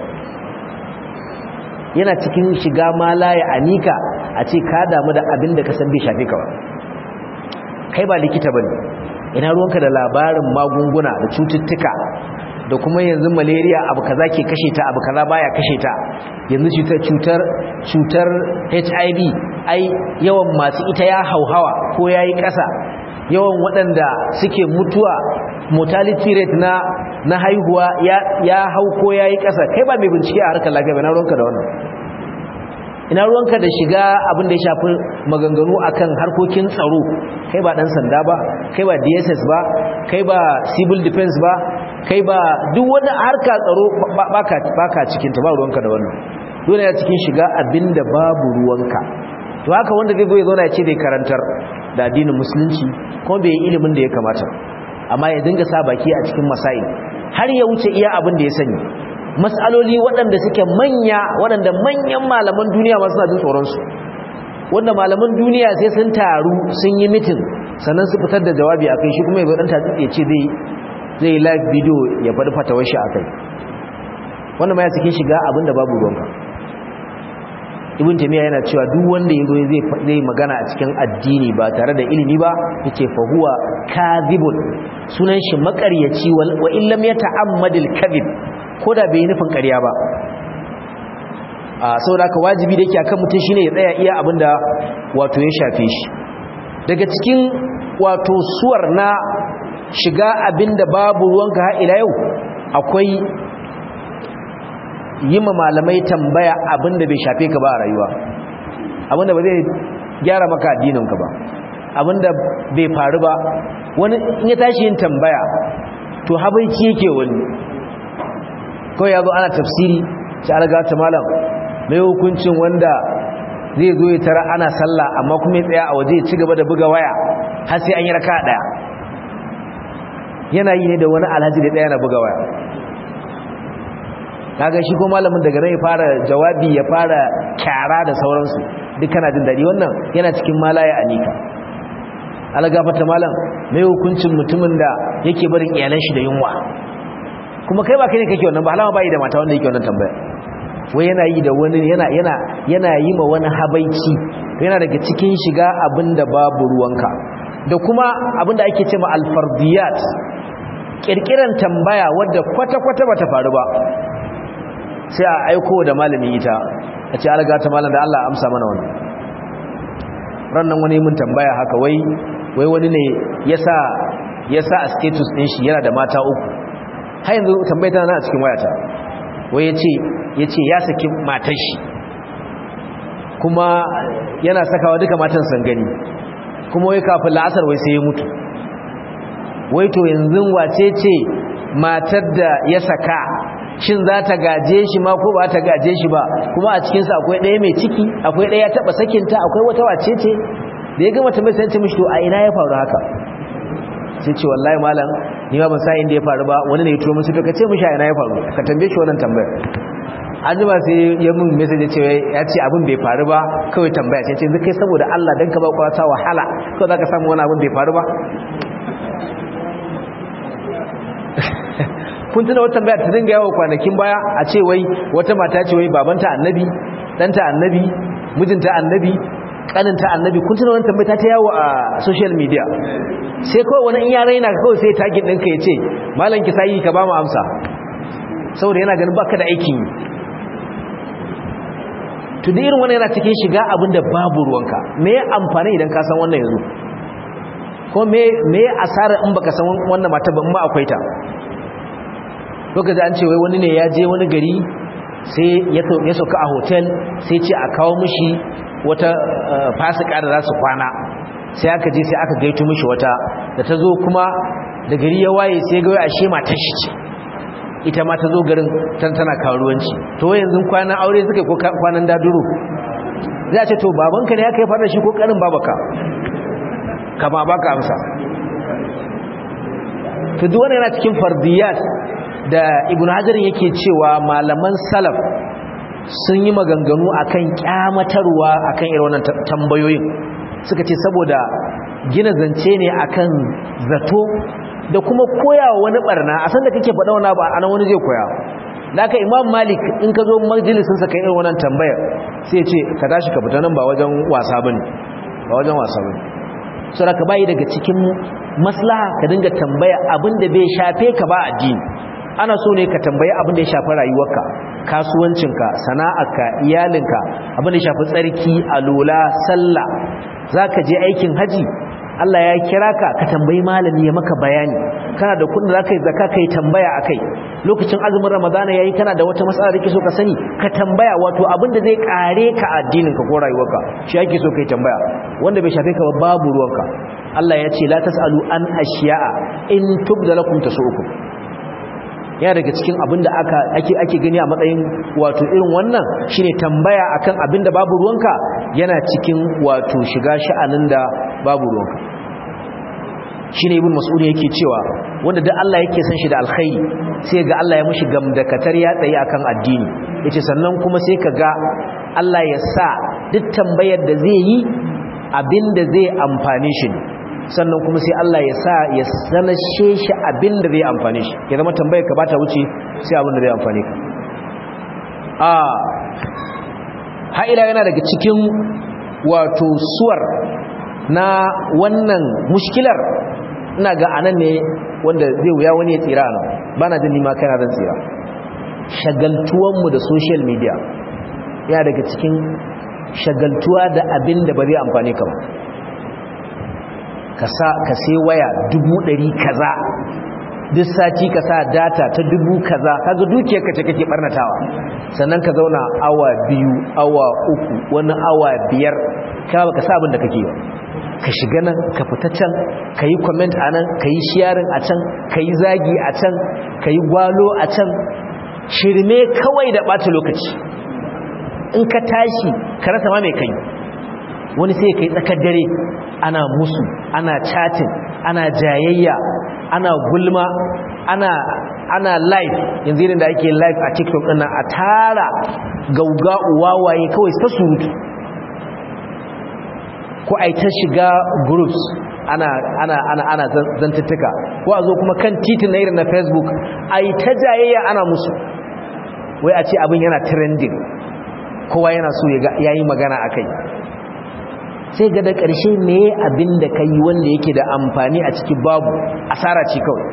yana cikin shiga malaya anika a ce ka damu da abin da ka san bai shafe ka ba kai ba likita bane ina ruwanka da labarin magunguna da cututtuka da kuma yanzu malaria abu kaza ke kashe ta abu kaza baya kashe ta yanzu cutar cutar cutar HIV ai yawan masu ita ya hauhawa ko yayi ƙasa yawan waɗanda suke mutuwa mortality rate na na haihuwa ya ya hau ko yayi ƙasa kai ba mai bincike a harkar lafiya ba na ruwanka da wannan ina ruwanka da shiga abin da ya shafi maganganu akan harkokin tsaro kai ba dan sanda ba kai ba DSS ba kai ba civil defense ba kai ba duk wani harka tsaro baka baka cikin ta ba ruwanka da wannan dole ya cikin shiga abinda babu ruwanka to haka wanda zai zo ya zauna ya ce zai karantar da addinin musulunci kuma bai yi ilimin da ya kamata amma ya dinga sa baki a cikin masail har ya wuce iya abin da ya sani matsaloli waɗanda suke manya waɗanda manyan malaman duniya masu na jin tsoronsu wanda malaman duniya sai sun taru sun yi mitin sannan su fitar da jawabi a kai shi kuma ya zo ɗan tatsi ya ce zai live video ya faɗi fatawar shi a kai wanda ma ya cikin shiga abin da babu ruwanka ibn tamiya yana cewa duk wanda ya zo zai magana a cikin addini ba tare da ilimi ba yace fa huwa kadhibun sunan shi makaryaci wa illam yata'ammadil kadhib ko da bai nufin ƙarya ba a saboda haka wajibi da yake akan mutum shine ya tsaya iya abinda wato ya shafe shi daga cikin wato suwar na shiga abinda babu ruwanka har ila yau akwai yi ma malamai tambaya abinda bai shafe ka ba a rayuwa abinda ba zai gyara maka addininka ba abinda bai faru ba wani in ya tashi yin tambaya to habaici yake wani kawai ya zo ana tafsiri ci alaga ta malam mai hukuncin wanda zai zo ya tara ana sallah amma kuma ya tsaya a waje ya ci gaba da buga waya har sai an yi raka daya yana yi ne da wani alhaji da daya na buga waya kaga shi ko malamin daga nan ya fara jawabi ya fara kyara da sauransu duk kana jin dadi wannan yana cikin malaya anika algafata malam mai hukuncin mutumin da yake barin iyalan shi da yunwa kuma kai ba kai ne kake wannan ba alama bai da mata wanda yake wannan tambaya wai yana yi da wani yana yana yana yi ma wani habaici yana daga cikin shiga abinda babu ruwanka da kuma abinda ake cewa alfardiyat kirkiran tambaya wadda kwata-kwata bata faru ba sai a aiko da malami ita a ce alaga ta malam da Allah amsa mana wannan rannan wani mun tambaya haka wai wai wani ne yasa yasa a status din shi yana da mata uku har yanzu tambayar tana a cikin wayata wai yace yace ya saki matar shi kuma yana sakawa duka matan san gani kuma wai kafin la'asar wai sai ya mutu wai to yanzu wace ce matar da ya saka shin za ta gaje shi ma ko ba ta gaje shi ba kuma a cikinsa akwai ɗaya mai ciki akwai ɗaya ya taɓa sakinta akwai wata wace ce da ya gama tambayar sai ce mishi to a ina ya faru haka sai ce wallahi malam ni ma ban sa inda ya faru ba wani ne ya turo musu to ka ce mishi a ina ya faru ka tambaye shi wannan tambayar an jima sai ya mun message ce ya ce abin bai faru ba kawai tambaya ce ce yanzu kai saboda Allah dan ka ba kwata wahala kawai zaka samu wani abin bai faru ba kun tuna wata tambaya ta dinga yawo kwanakin baya a ce wai wata mata ce wai babanta annabi danta annabi mijinta annabi kaninta annabi kun tuna wani tambaya ta yawo a social media sai kawai wani in ya raina kawai sai tagin ɗinka ya ce malam ki sayi ka ba mu amsa saboda yana ganin baka da aikin yi to da irin wannan yana cikin shiga abin da babu ruwanka me ya amfani idan ka san wannan yanzu ko me me asara in baka san wannan mata ba in ma akwai ta lokacin an ce wai wani ne ya je wani gari sai ya sauka a hotel sai ce a kawo mishi wata fasika da za su kwana sai aka je sai aka gaito mishi wata da ta zo kuma da gari ya waye sai ga ashe matar shi ce ita ma ta zo garin tan tana karuwanci to yanzu kwanan aure suka ko kwanan daduro za a ce to babanka ne ya kai fara shi ko karin babaka kama baka amsa to duk wannan yana cikin fardiyat da ibn hajar yake cewa malaman salaf sun yi maganganu akan kyamatarwa akan irin wannan tambayoyin suka ce saboda gina zance ne akan zato da kuma koyawa wani barna a san da kake faɗa wani abu anan wani zai koya da aka imam malik in ka zo majalisin sa kai irin wannan tambayar sai ce ka tashi ka fita nan ba wajen wasa bane ba wajen wasa bane saboda ka bai daga cikin maslaha ka dinga tambaya abin da bai shafe ka ba addini ana so ne ka tambayi abin da ya shafi rayuwarka kasuwancinka sana'arka iyalinka abin da ya shafi tsarki alola sallah zaka je aikin haji Allah ya kira ka ka tambayi malami ya maka bayani kana da kudin zaka yi zakka kai tambaya akai lokacin azumin ramadana yayi kana da wata matsala da kake so ka sani ka tambaya wato abin da zai kare ka addinin ka ko rayuwarka shi yake so kai tambaya wanda bai shafe ka ba babu ruwanka Allah ya ce la tasalu an ashiya'a in tubda lakum tasu'ukum ya daga cikin abinda aka ake ake gani a matsayin wato irin wannan shine tambaya akan abinda babu ruwanka yana cikin wato shiga sha'anin da babu ruwanka shine ibn mas'ud yake cewa wanda duk Allah yake san shi da alkhairi sai ga Allah ya mushi gamdakatar ya tsaye akan addini yace sannan kuma sai ka ga Allah ya sa duk tambayar da zai yi abinda zai amfane shi sannan kuma sai Allah ya sa ya sanashe shi abin da zai amfane shi ya zama tambayar ka bata wuce sai abin da zai amfane ka a ha'ila yana daga cikin wato suwar na wannan mushkilar ina ga anan ne wanda zai wuya wani ya tsira nan ba na jin nima kana zan tsira shagaltuwanmu da social media yana daga cikin shagaltuwa da abin da ba zai amfane ka ba ka sai waya dubu ɗari kaza duk sati ka sa data ta dubu kaza kaga dukiyar ka ce kake barnatawa sannan ka zauna awa biyu awa uku wani awa biyar ka baka sa abin da kake yi ka shiga nan ka fita can ka yi comment a nan ka yi sharing a can ka yi zagi a can ka yi gwalo a can shirme kawai da ɓata lokaci in ka tashi ka rasa ma mai kai wani sai ka yi tsakar dare ana musu ana chatting ana jayayya ana gulma ana ana live yanzu irin da ake live a tiktok ɗin a tara gauga wawaye kawai ta surutu ko a ta shiga groups ana ana ana ana zantuttuka ko a zo kuma kan titin na irin na facebook a yi ta jayayya ana musu wai a ce abin yana trending kowa yana so ya yi magana a kai sai ga da ƙarshe me abin da ka yi wanda yake da amfani a ciki babu asara ce kawai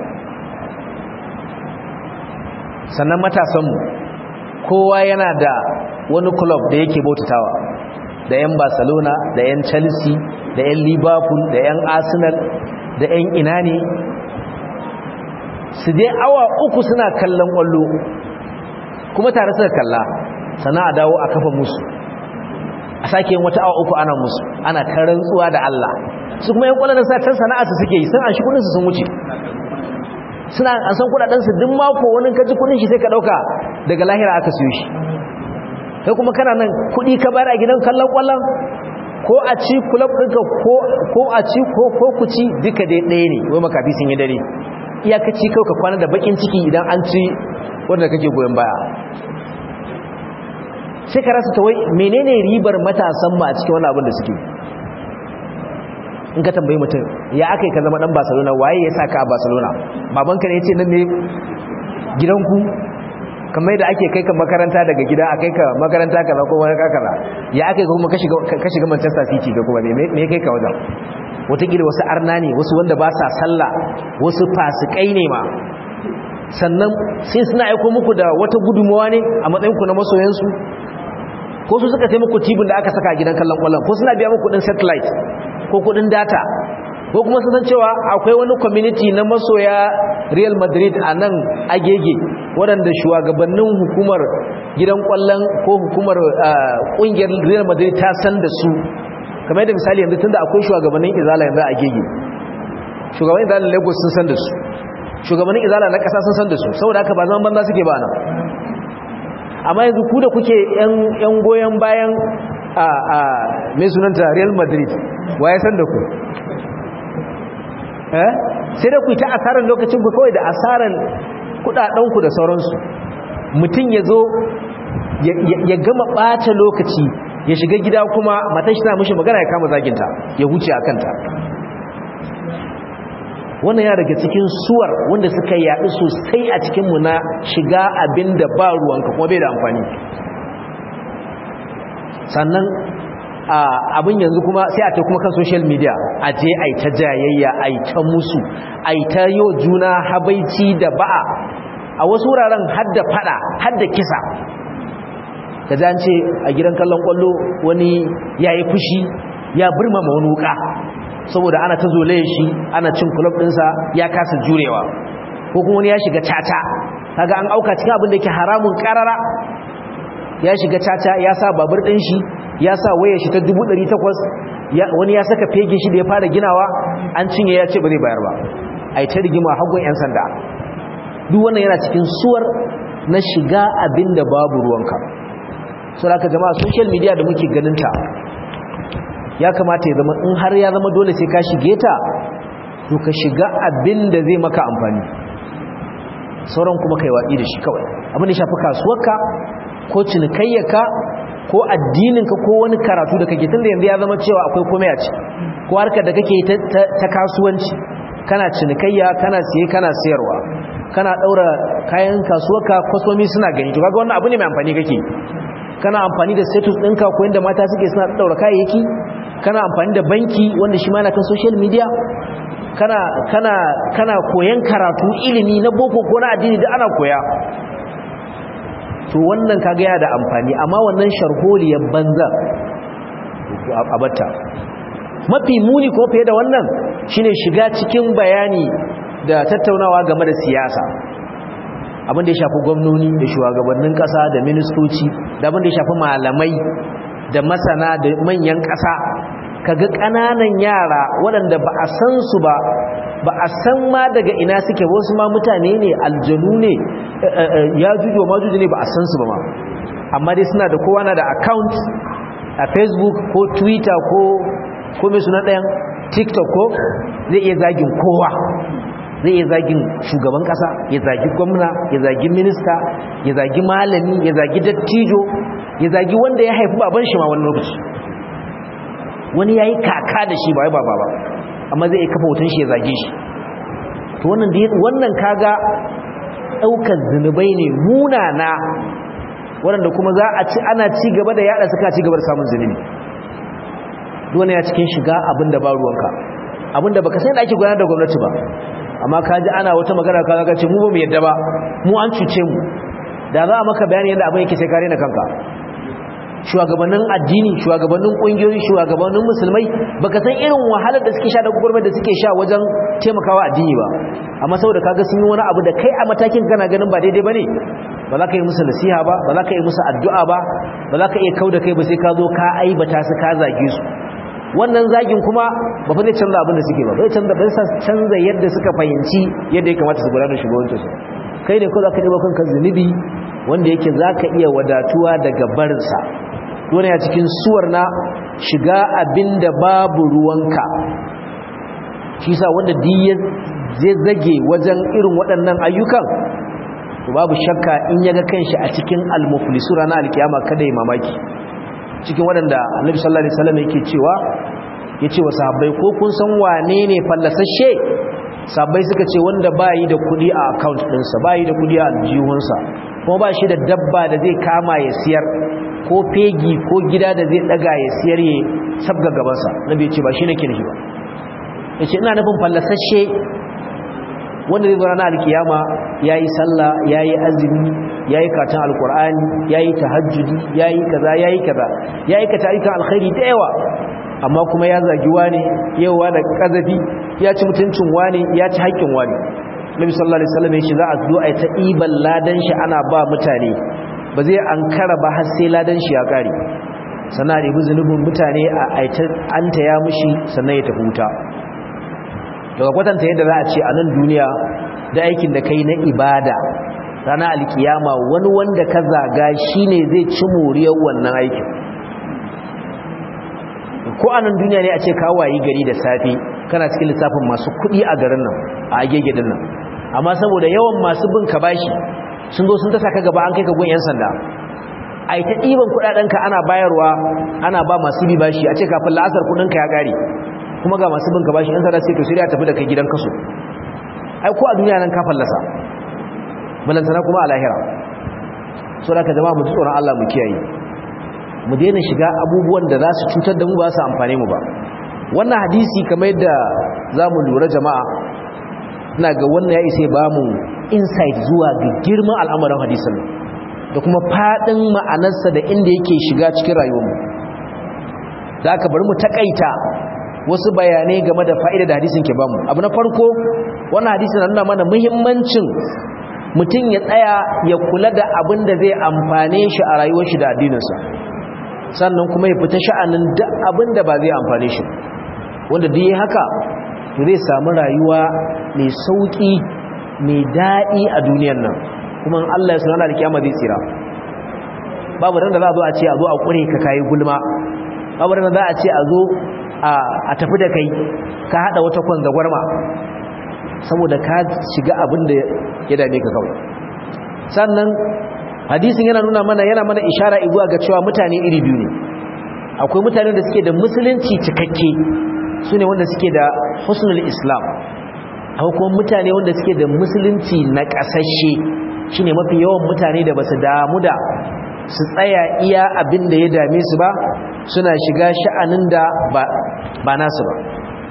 sannan matasanmu kowa yana da wani club da yake bautatawa da 'yan barcelona da 'yan chelsea da 'yan liverpool da 'yan arsenal da 'yan ina ne su dai awa uku suna kallon kwallo kuma tare suka kalla sana a dawo a kafa musu a sake yin wata awa uku ana musu ana ta rantsuwa da Allah su kuma 'yan kwallon sa can sana'a su suke yi sun an shi kudinsu sun wuce suna an san kudadensu duk mako wani kaji kudin shi sai ka dauka daga lahira aka siyo shi kai kuma kana nan kudi ka bayar a gidan kallon kwallon ko a ci club ɗinka ko a ci ko ko ku ci duka dai ɗaya ne wai makafi sun yi dare iyakaci kawai ka kwana da bakin ciki idan an ci wanda kake goyon baya sai ka rasa ta wai menene ribar matasan ma a cikin wannan abin da suke in ka tambayi mutum ya aka yi ka zama dan barcelona waye ya saka a barcelona babanka ne ya ce nan ne gidanku kamar da ake kai ka makaranta daga gida a kai ka makaranta kaza ko wani kakara ya aka yi kuma ka shiga manchester city ga kuma me kai ka wajen watakila wasu arna ne wasu wanda ba sa sallah wasu fasikai ne ma sannan sai suna aiko muku da wata gudunmawa ne a matsayinku na masoyansu ko su suka sai muku tibin da aka saka a gidan kallon kwallon ko suna biya muku kudin satellite ko kudin data ko kuma sun san cewa akwai wani community na masoya Real Madrid a nan agege waɗanda shugabannin hukumar gidan kwallon ko hukumar ƙungiyar Real Madrid ta san da su kamar yadda misali yanzu tunda akwai shugabannin izala yanzu a agege shugabannin izala Lagos sun san da su shugabannin izala na ƙasa sun san da su saboda haka ba zaman banza suke ba nan amma yanzu ku da kuke yan goyon bayan a a mai sunanta Real Madrid wa ya san da ku eh sai da ku ta asaran lokacin ku kawai da asaran kudadenku da sauransu mutum ya zo ya gama ɓata lokaci ya shiga gida kuma matan shi na mishi magana ya kama zaginta ya huce a kanta wannan ya daga cikin suwar wanda suka yaɗu sosai a cikinmu na shiga abin da ba ruwanka kuma bai da amfani sannan abin yanzu kuma sai a ta kuma kan social media a je a ta jayayya a ta musu a ta yi juna habaici da ba'a a wasu wuraren hadda fada hadda kisa da zance a gidan kallon kwallo wani ya yi fushi ya birmama wani wuka saboda ana ta zolaye shi ana cin kulob ɗinsa ya kasa jurewa ko kuma wani ya shiga caca kaga an auka cikin abin da ke haramun karara ya shiga caca ya sa babur ɗin shi ya sa wayar shi ta 800 wani ya saka fege shi da ya fara ginawa an cinye ya ce ba zai bayar ba a ta rigima hagun 'yan sanda duk wannan yana cikin suwar na shiga abin da babu ruwanka sau da jama'a social media da muke ganinta ya kamata ya zama in har ya zama dole sai ka shige ta to ka shiga abin da zai maka amfani sauran kuma kai watsi da shi kawai abin da shafi kasuwarka ko cinikayyarka ko addininka ko wani karatu da kake tunda yanzu ya zama cewa akwai komai a ci ko harkar da kake ta kasuwanci kana cinikayya kana siye kana sayarwa kana daura kayan kasuwarka kwasomi suna gani to kaga wannan abu ne mai amfani kake kana amfani da status ɗinka ko yanda mata suke suna daura kayayyaki kana amfani da banki wanda shi ma na kan social media kana kana kana koyan karatu ilimi na boko ko na addini da ana koya to wannan kaga yana da amfani amma wannan sharholiyar banza a batta mafi muni ko fiye da wannan shine shiga cikin bayani da tattaunawa game da siyasa abin da ya shafi gwamnoni da shugabannin kasa da ministoci da abin da ya shafi malamai da masana da manyan kasa kaga ƙananan yara waɗanda ba a san su ba ba a san ma daga ina suke wasu ma mutane ne aljanu ne ya jujo ma jujo ne ba a san su ba ma amma dai suna da kowa na da account a facebook ko twitter ko ko mai suna ɗayan tiktok ko zai iya zagin kowa zai iya zagin shugaban ƙasa ya zagi gwamna ya zagi minista ya zagi malami ya zagi dattijo ya zagi wanda ya haifi baban shi ma wani lokaci wani ya yi kaka da shi ba ya baba ba amma zai iya kafa hoton shi ya zage shi to wannan wannan kaga ɗaukar zunubai ne munana waɗanda kuma za a ci ana ci gaba da yada suka ci gaba da samun zunubi duwane ya cikin shiga abin da ba ruwanka abin da baka sai da ake gudanar da gwamnati ba amma ka ji ana wata magana ka ga ce mu ba mu yadda ba mu an cuce mu da za a maka bayani yadda abin yake sai kare na kanka shugabannin addini shugabannin kungiyoyi shugabannin musulmai baka san irin wahalar da suke sha da gurbar da suke sha wajen taimakawa addini ba amma saboda kaga sun yi wani abu da kai a matakin kana ganin ba daidai bane ba za ka yi musu nasiha ba ba za ka yi musu addu'a ba ba za ka iya kauda kai ba sai ka zo ka aibata su ka zage su wannan zagin kuma ba fa zai canza abin da suke ba zai canza bai canza yadda suka fahimci yadda ya kamata su gudanar shugabancin su kai ne ko za ka ɗiba kanka zunubi wanda yake za ka iya wadatuwa daga barinsa dole ya cikin suwar na shiga abin da babu ruwanka shi sa wanda diya zai zage wajen irin waɗannan ayyukan babu shakka in yaga kanshi a cikin almuflisu ranar alkiyama kada ya mamaki cikin waɗanda annabi sallallahu alaihi wasallam yake cewa yace wa sahabbai ko kun san wane ne fallasashe sahabbai suka ce wanda bayi da kuɗi a account ɗinsa bayi da kuɗi a aljihunsa kuma ba shi da dabba da zai kama ya siyar ko fegi ko gida da zai daga ya siyar ya sabga gabansa nabi ya ce ba shi nake nufi ba yace ina nufin fallasashe wanda zai zo ranar alkiyama ya yi sallah ya yi azumi ya yi katon alkur'ani ya yi tahajjudi ya yi kaza ya yi kaza ya yi ka tarikan alkhairi da yawa amma kuma ya zagi wani yawa da kazafi ya ci mutuncin wani ya ci haƙƙin wani nabi sallallahu alaihi wasallam ya ce za a zo a ta iban ladan shi ana ba mutane ba zai ankara ba har sai ladan shi ya kare sannan a ɗebi zunubin mutane a aita an taya mushi sannan ya tafi wuta daga kwatanta yadda za a ce a nan duniya da aikin da kai na ibada rana alkiyama wani wanda ka zaga shine zai ci moriyar wannan aikin ko a nan duniya ne a ce kawayi gari da safe kana cikin lissafin masu kuɗi a garin nan a agege din nan amma saboda yawan masu bin ka bashi sun zo sun tasa ka gaba an kai ka gun yan sanda a yi ta ɗiban kuɗaɗenka ana bayarwa ana ba masu bi bashi a ce kafin la'asar kuɗinka ya ƙare kuma ga masu bin ka bashi yan sanda sai to sai tafi da kai gidan kaso ai ko a duniya nan ka fallasa balantana kuma a lahira so da ka jama'a mu ji tsoron Allah mu kiyaye mu daina shiga abubuwan da za su cutar da mu ba su amfane mu ba wannan hadisi kamar yadda za mu lura jama'a ina ga wannan ya isa ba mu insight zuwa ga girman al'amarin hadisin da kuma faɗin ma'anarsa da inda yake shiga cikin rayuwarmu da aka bari mu takaita wasu bayanai game da fa'ida da hadisin ke bamu abu na farko wannan hadisin nuna mana muhimmancin mutum ya tsaya ya kula da abin da zai amfane shi a rayuwar shi da addininsa sannan kuma ya fita sha'anin duk abin da ba zai amfane shi wanda duk haka to zai samu rayuwa mai sauki mai daɗi a duniyar nan kuma Allah ya sanar da kiyama zai tsira babu ran da za a zo a ce a zo a kure ka kayi gulma babu ran da za a ce a zo a tafi da kai ka hada wata kwanza gwarma saboda ka shiga abin da ya dame ka kawai sannan hadisin yana nuna mana yana mana ishara zuwa ga cewa mutane iri biyu ne akwai mutane da suke da musulunci cikakke su ne wanda suke da husnul islam akwai kuma mutane wanda suke da musulunci na ƙasashe shi ne mafi yawan mutane da ba su damu da su tsaya iya abin da ya dame su ba suna shiga sha'anin da ba nasu ba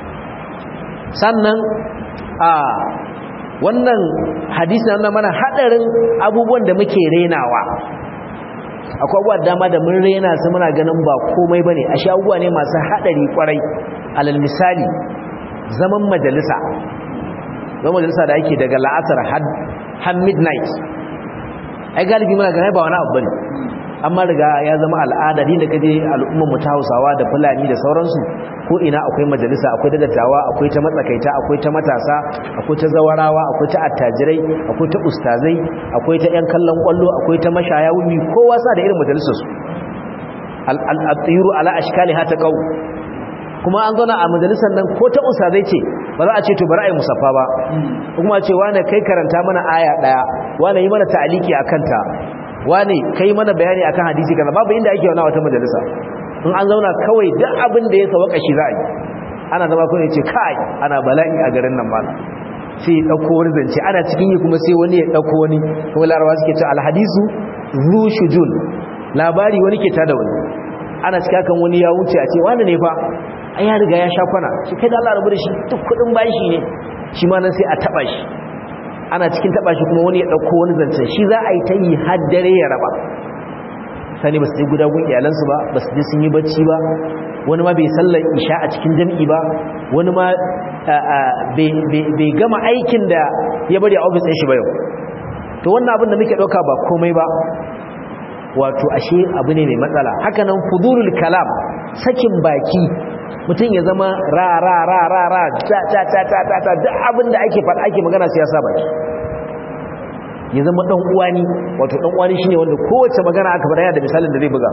sannan a wannan hadisi na mana hadarin abubuwan da muke renawa akwai abubuwa dama da mun rena su muna ganin ba komai bane ashe abubuwa ne masu hadari kwarai alal misali zaman majalisa zaman majalisa da ake daga la'asar har midnight ai galibi muna ganin ba wani abu bane amma riga ya zama al'ada din da kaje al'ummar mu ta Hausawa da Fulani da sauransu ko ina akwai majalisa akwai da dattawa akwai ta matsakaita akwai ta matasa akwai ta zawarawa akwai ta attajirai akwai ta ustazai akwai ta yan kallon kwallo akwai ta mashaya wumi kowa sa da irin majalisar su al-atiru ala ashkaliha ta qau kuma an zauna a majalisar nan ko ta ustazai ce ba za a ce to bari a yi musaffa ba kuma ce wane kai karanta mana aya daya wane yi mana ta'aliki akan ta wane kai mana bayani akan hadisi kaza babu inda ake wani wata majalisa in an zauna kawai duk abin da ya sawaka shi za a yi ana zama kawai ya ce kai ana bala'i a garin nan mala sai ya ɗauko wani zance ana cikin yi kuma sai wani ya ɗauko wani kuma larawa suke ce alhadisu zu shujun labari wani ke tada wani ana cika kan wani ya wuce a ce wani ne fa ai ya riga ya sha kwana shi kai da Allah rabu da shi duk kudin bashi ne shi ma nan sai a taba shi ana cikin taba shi kuma wani ya dauko wani zancen shi za a yi ta yi har dare ya raba sani ba su je guda gun iyalansu ba ba su je sun yi bacci ba wani ma bai sallar isha a cikin jam'i ba wani ma bai gama aikin da ya bari a ofis ɗin shi ba yau to wannan abin da muke ɗauka ba komai ba wato ashe abu ne mai matsala hakanan fudulul kalam sakin baki mutum ya zama ra ra ra ra ra ta ta ta ta ta ta duk abin da ake faɗa ake magana sai ya sa baki ya zama dan uwani wato dan uwani shine wanda kowace magana aka faɗa da misalin da zai buga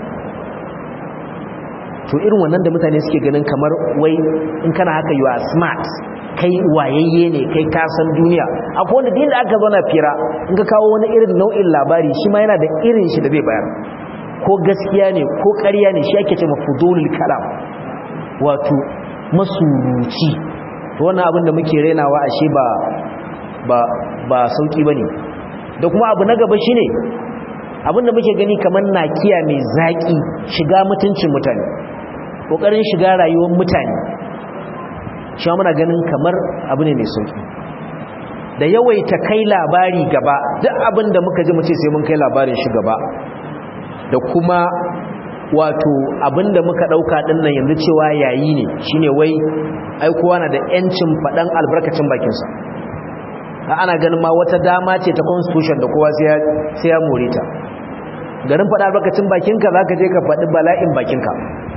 to irin wannan da mutane suke ganin kamar wai in kana haka you are smart kai wayayye ne kai ka san duniya akwai wanda din da aka zo na fira in ka kawo wani irin nau'in labari shi ma yana da irin shi da zai bayar ko gaskiya ne ko ƙarya ne shi ake ce mafudulul kalam wato masuruci to wannan abin da muke renawa ashe ba ba ba sauki bane da kuma abu na gaba shine abin da muke gani kamar nakiya mai zaki shiga mutuncin mutane kokarin shiga rayuwar mutane shi muna ganin kamar abu ne mai sauki da yawaita kai labari gaba duk abin da muka ji mu ce sai mun kai labarin shi gaba da kuma wato abinda muka dauka dinnan yanzu cewa yayi ne shine wai ai kowa na da yancin fadan albarkacin bakin sa ana ganin ma wata dama ce ta constitution da kowa sai ya sai ya more ta garin fada albarkacin bakinka zaka je ka fadi bala'in bakinka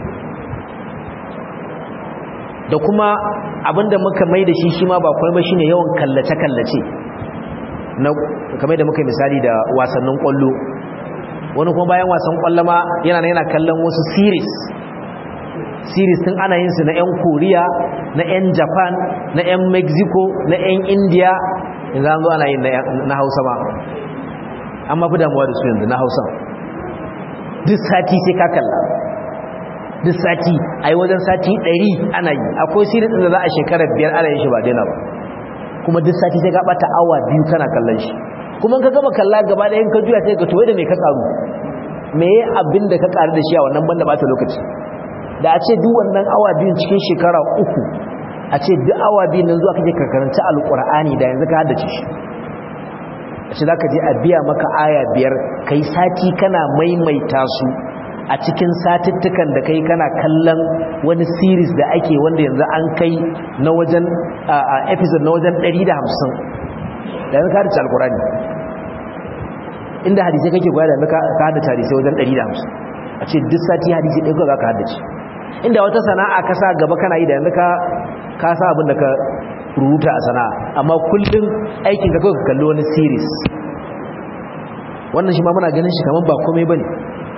da kuma abinda muka mai da shi shi ma ba komai ba shine yawan kallace kallace na kamar da muka misali da wasannin kwallo wani kuma bayan wasan kwallama yana yana kallon wasu series series tun ana yin su na 'yan Koriya na 'yan Japan na 'yan Mexico na 'yan India yanzu an zo ana yin na Hausa ma an mafi damuwa da su yanzu na Hausa duk sati sai ka kalla duk sati a yi wajen sati 100 ana yi akwai series da za a shekarar biyar ana yin shi ba daina ba kuma duk sati sai ka bata awa biyu kana kallon shi kuma ka gama kalla gaba da yin ka juya sai ka toye da mai ka karu me ya abin da ka karu da shi a wannan banda bata lokaci da a ce duk wannan awa biyun cikin shekara uku a ce duk awa biyun nan zuwa kake ka karanta alkur'ani da yanzu ka haddace shi a ce za ka je a biya maka aya biyar kai sati kana maimaita su a cikin satuttukan da kai kana kallon wani series da ake wanda yanzu an kai na wajen episode na wajen 150 da yanzu ka haddace alkurani inda hadisai kake gwaya da yanzu ka haddace hadisai wajen 150 a ce duk sati hadisi ɗaya kawai za ka haddace inda wata sana'a ka sa gaba kana yi da yanzu ka sa abin da ka rubuta a sana'a amma kullum aikin ka kawai ka kalli wani series wannan shi ma muna ganin shi kamar ba komai ba ne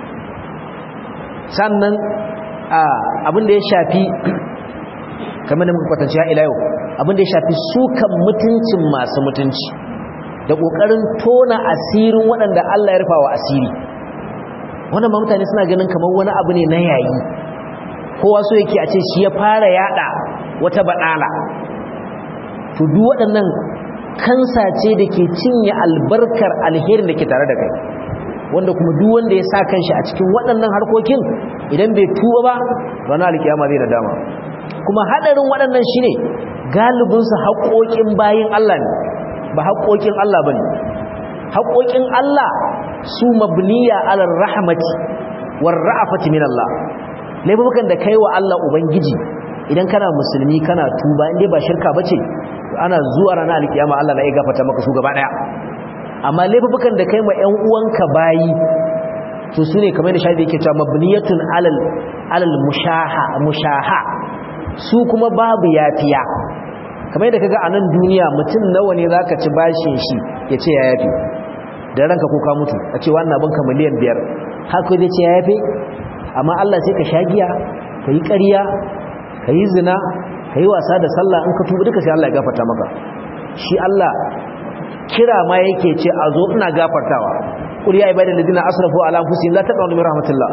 sannan abin da ya shafi kamar da muka kwatanci ya ila yau abin da ya shafi sukan mutuncin masu mutunci da ƙoƙarin tona asirin waɗanda Allah ya rufa wa asiri wannan ba mutane suna ganin kamar wani abu ne na yayi kowa so yake a ce shi ya fara yada wata baɗala to duk waɗannan kansa ce da ke cinye albarkar alherin da ke tare da kai wanda kuma duk wanda ya sa kanshi a cikin waɗannan harkokin idan bai tuba ba ranar alkiyama zai nadama kuma hadarin waɗannan shine galibinsu haƙoƙin bayin Allah ne ba haƙoƙin Allah bane haƙoƙin Allah su mabniya alal rahmati war ra'afati min Allah laifukan da kai wa Allah ubangiji idan kana musulmi kana tuba inda ba shirka bace ana zuwa ranar alkiyama Allah na iya gafarta maka su gaba daya amma laifukan da kai ma ƴan uwanka bayi to su ne kamar da shafi yake cewa mabniyatun alal alal mushaha mushaha su kuma babu yafiya kamar da kaga a nan duniya mutum nawa ne zaka ci bashin shi ya ce ya yafi da ranka ko ka mutu a ce wannan abin ka miliyan biyar haka zai ce ya yafe amma Allah sai ka shagiya ka yi ƙarya ka yi zina ka yi wasa da sallah in ka tuba duka sai Allah ya gafarta maka shi Allah kira ma yake ce a zo ina gafartawa qul ya ibadal ladina asrafu ala anfusihim la taqnatu min rahmatillah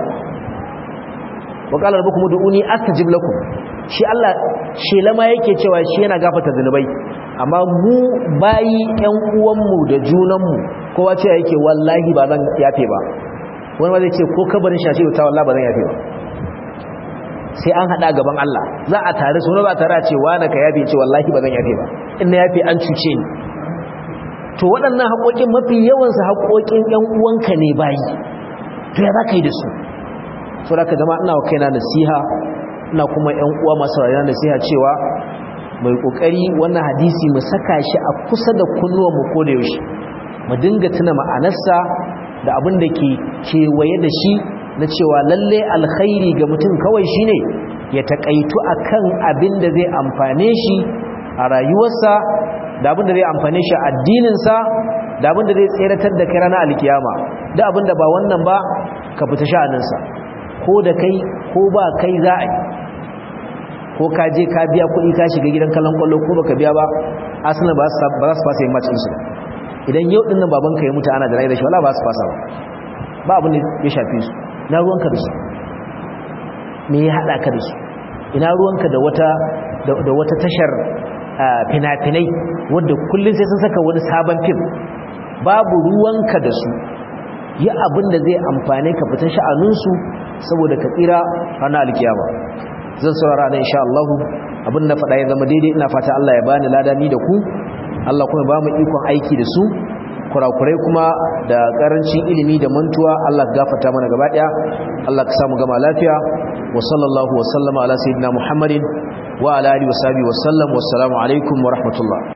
wa qala rabbukum ud'uni astajib lakum shi Allah shela ma yake cewa shi yana gafarta zanubai amma mu bayi ƴan uwanmu da junanmu kowa ce yake wallahi ba zan yafe ba wani ma zai ce ko kabarin shashi ta wallahi ba zan yafe ba sai an hada gaban Allah za a tare su ba tare a ce wani ka yafe ce wallahi ba zan yafe ba in na yafe an cuce ni to waɗannan haƙoƙin mafi yawansu haƙoƙin ƴan uwanka ne bayi to ya za ka yi da su so da ka zama ina wa kaina nasiha ina kuma ƴan uwa masu rayuwa nasiha cewa mai ƙoƙari wannan hadisi mu saka shi a kusa da kunnuwanmu ko da yaushe mu dinga tuna ma'anarsa da abin da ke kewaye da shi na cewa lalle alkhairi ga mutum kawai shine ya takaitu akan abin da zai amfane shi a rayuwarsa da abin da zai amfane shi a addininsa da abin da zai tseratar da kai ranar alkiyama da abin da ba wannan ba ka fita sha'aninsa ko da kai ko ba kai za a yi ko ka je ka biya kuɗi ka shiga gidan kallon kwallo ko baka biya ba asali ba za su fasa yin macinsu idan yau ɗin nan babanka ya mutu ana da rai da shi wala ba su fasa ba ba abin da ya shafi su ina ruwanka da su me ya haɗa ka da su ina ruwanka da wata da wata tashar fina-finai wadda kullum sai sun saka wani sabon fim babu ruwanka da su yi abin da zai amfane ka fita sha'aninsu saboda ka tsira ranar alkiyama zan saurara na insha Allah abin na faɗa ya zama daidai ina fata Allah ya bani ladani da ku Allah kuma ba mu ikon aiki da su kurakurai kuma da karancin ilimi da mantuwa Allah gafarta mana gaba daya Allah ka samu gama lafiya wa sallallahu wa sallama ala sayyidina Muhammadin wa ala alihi wa sahbihi wa sallam wassalamu alaikum wa rahmatullah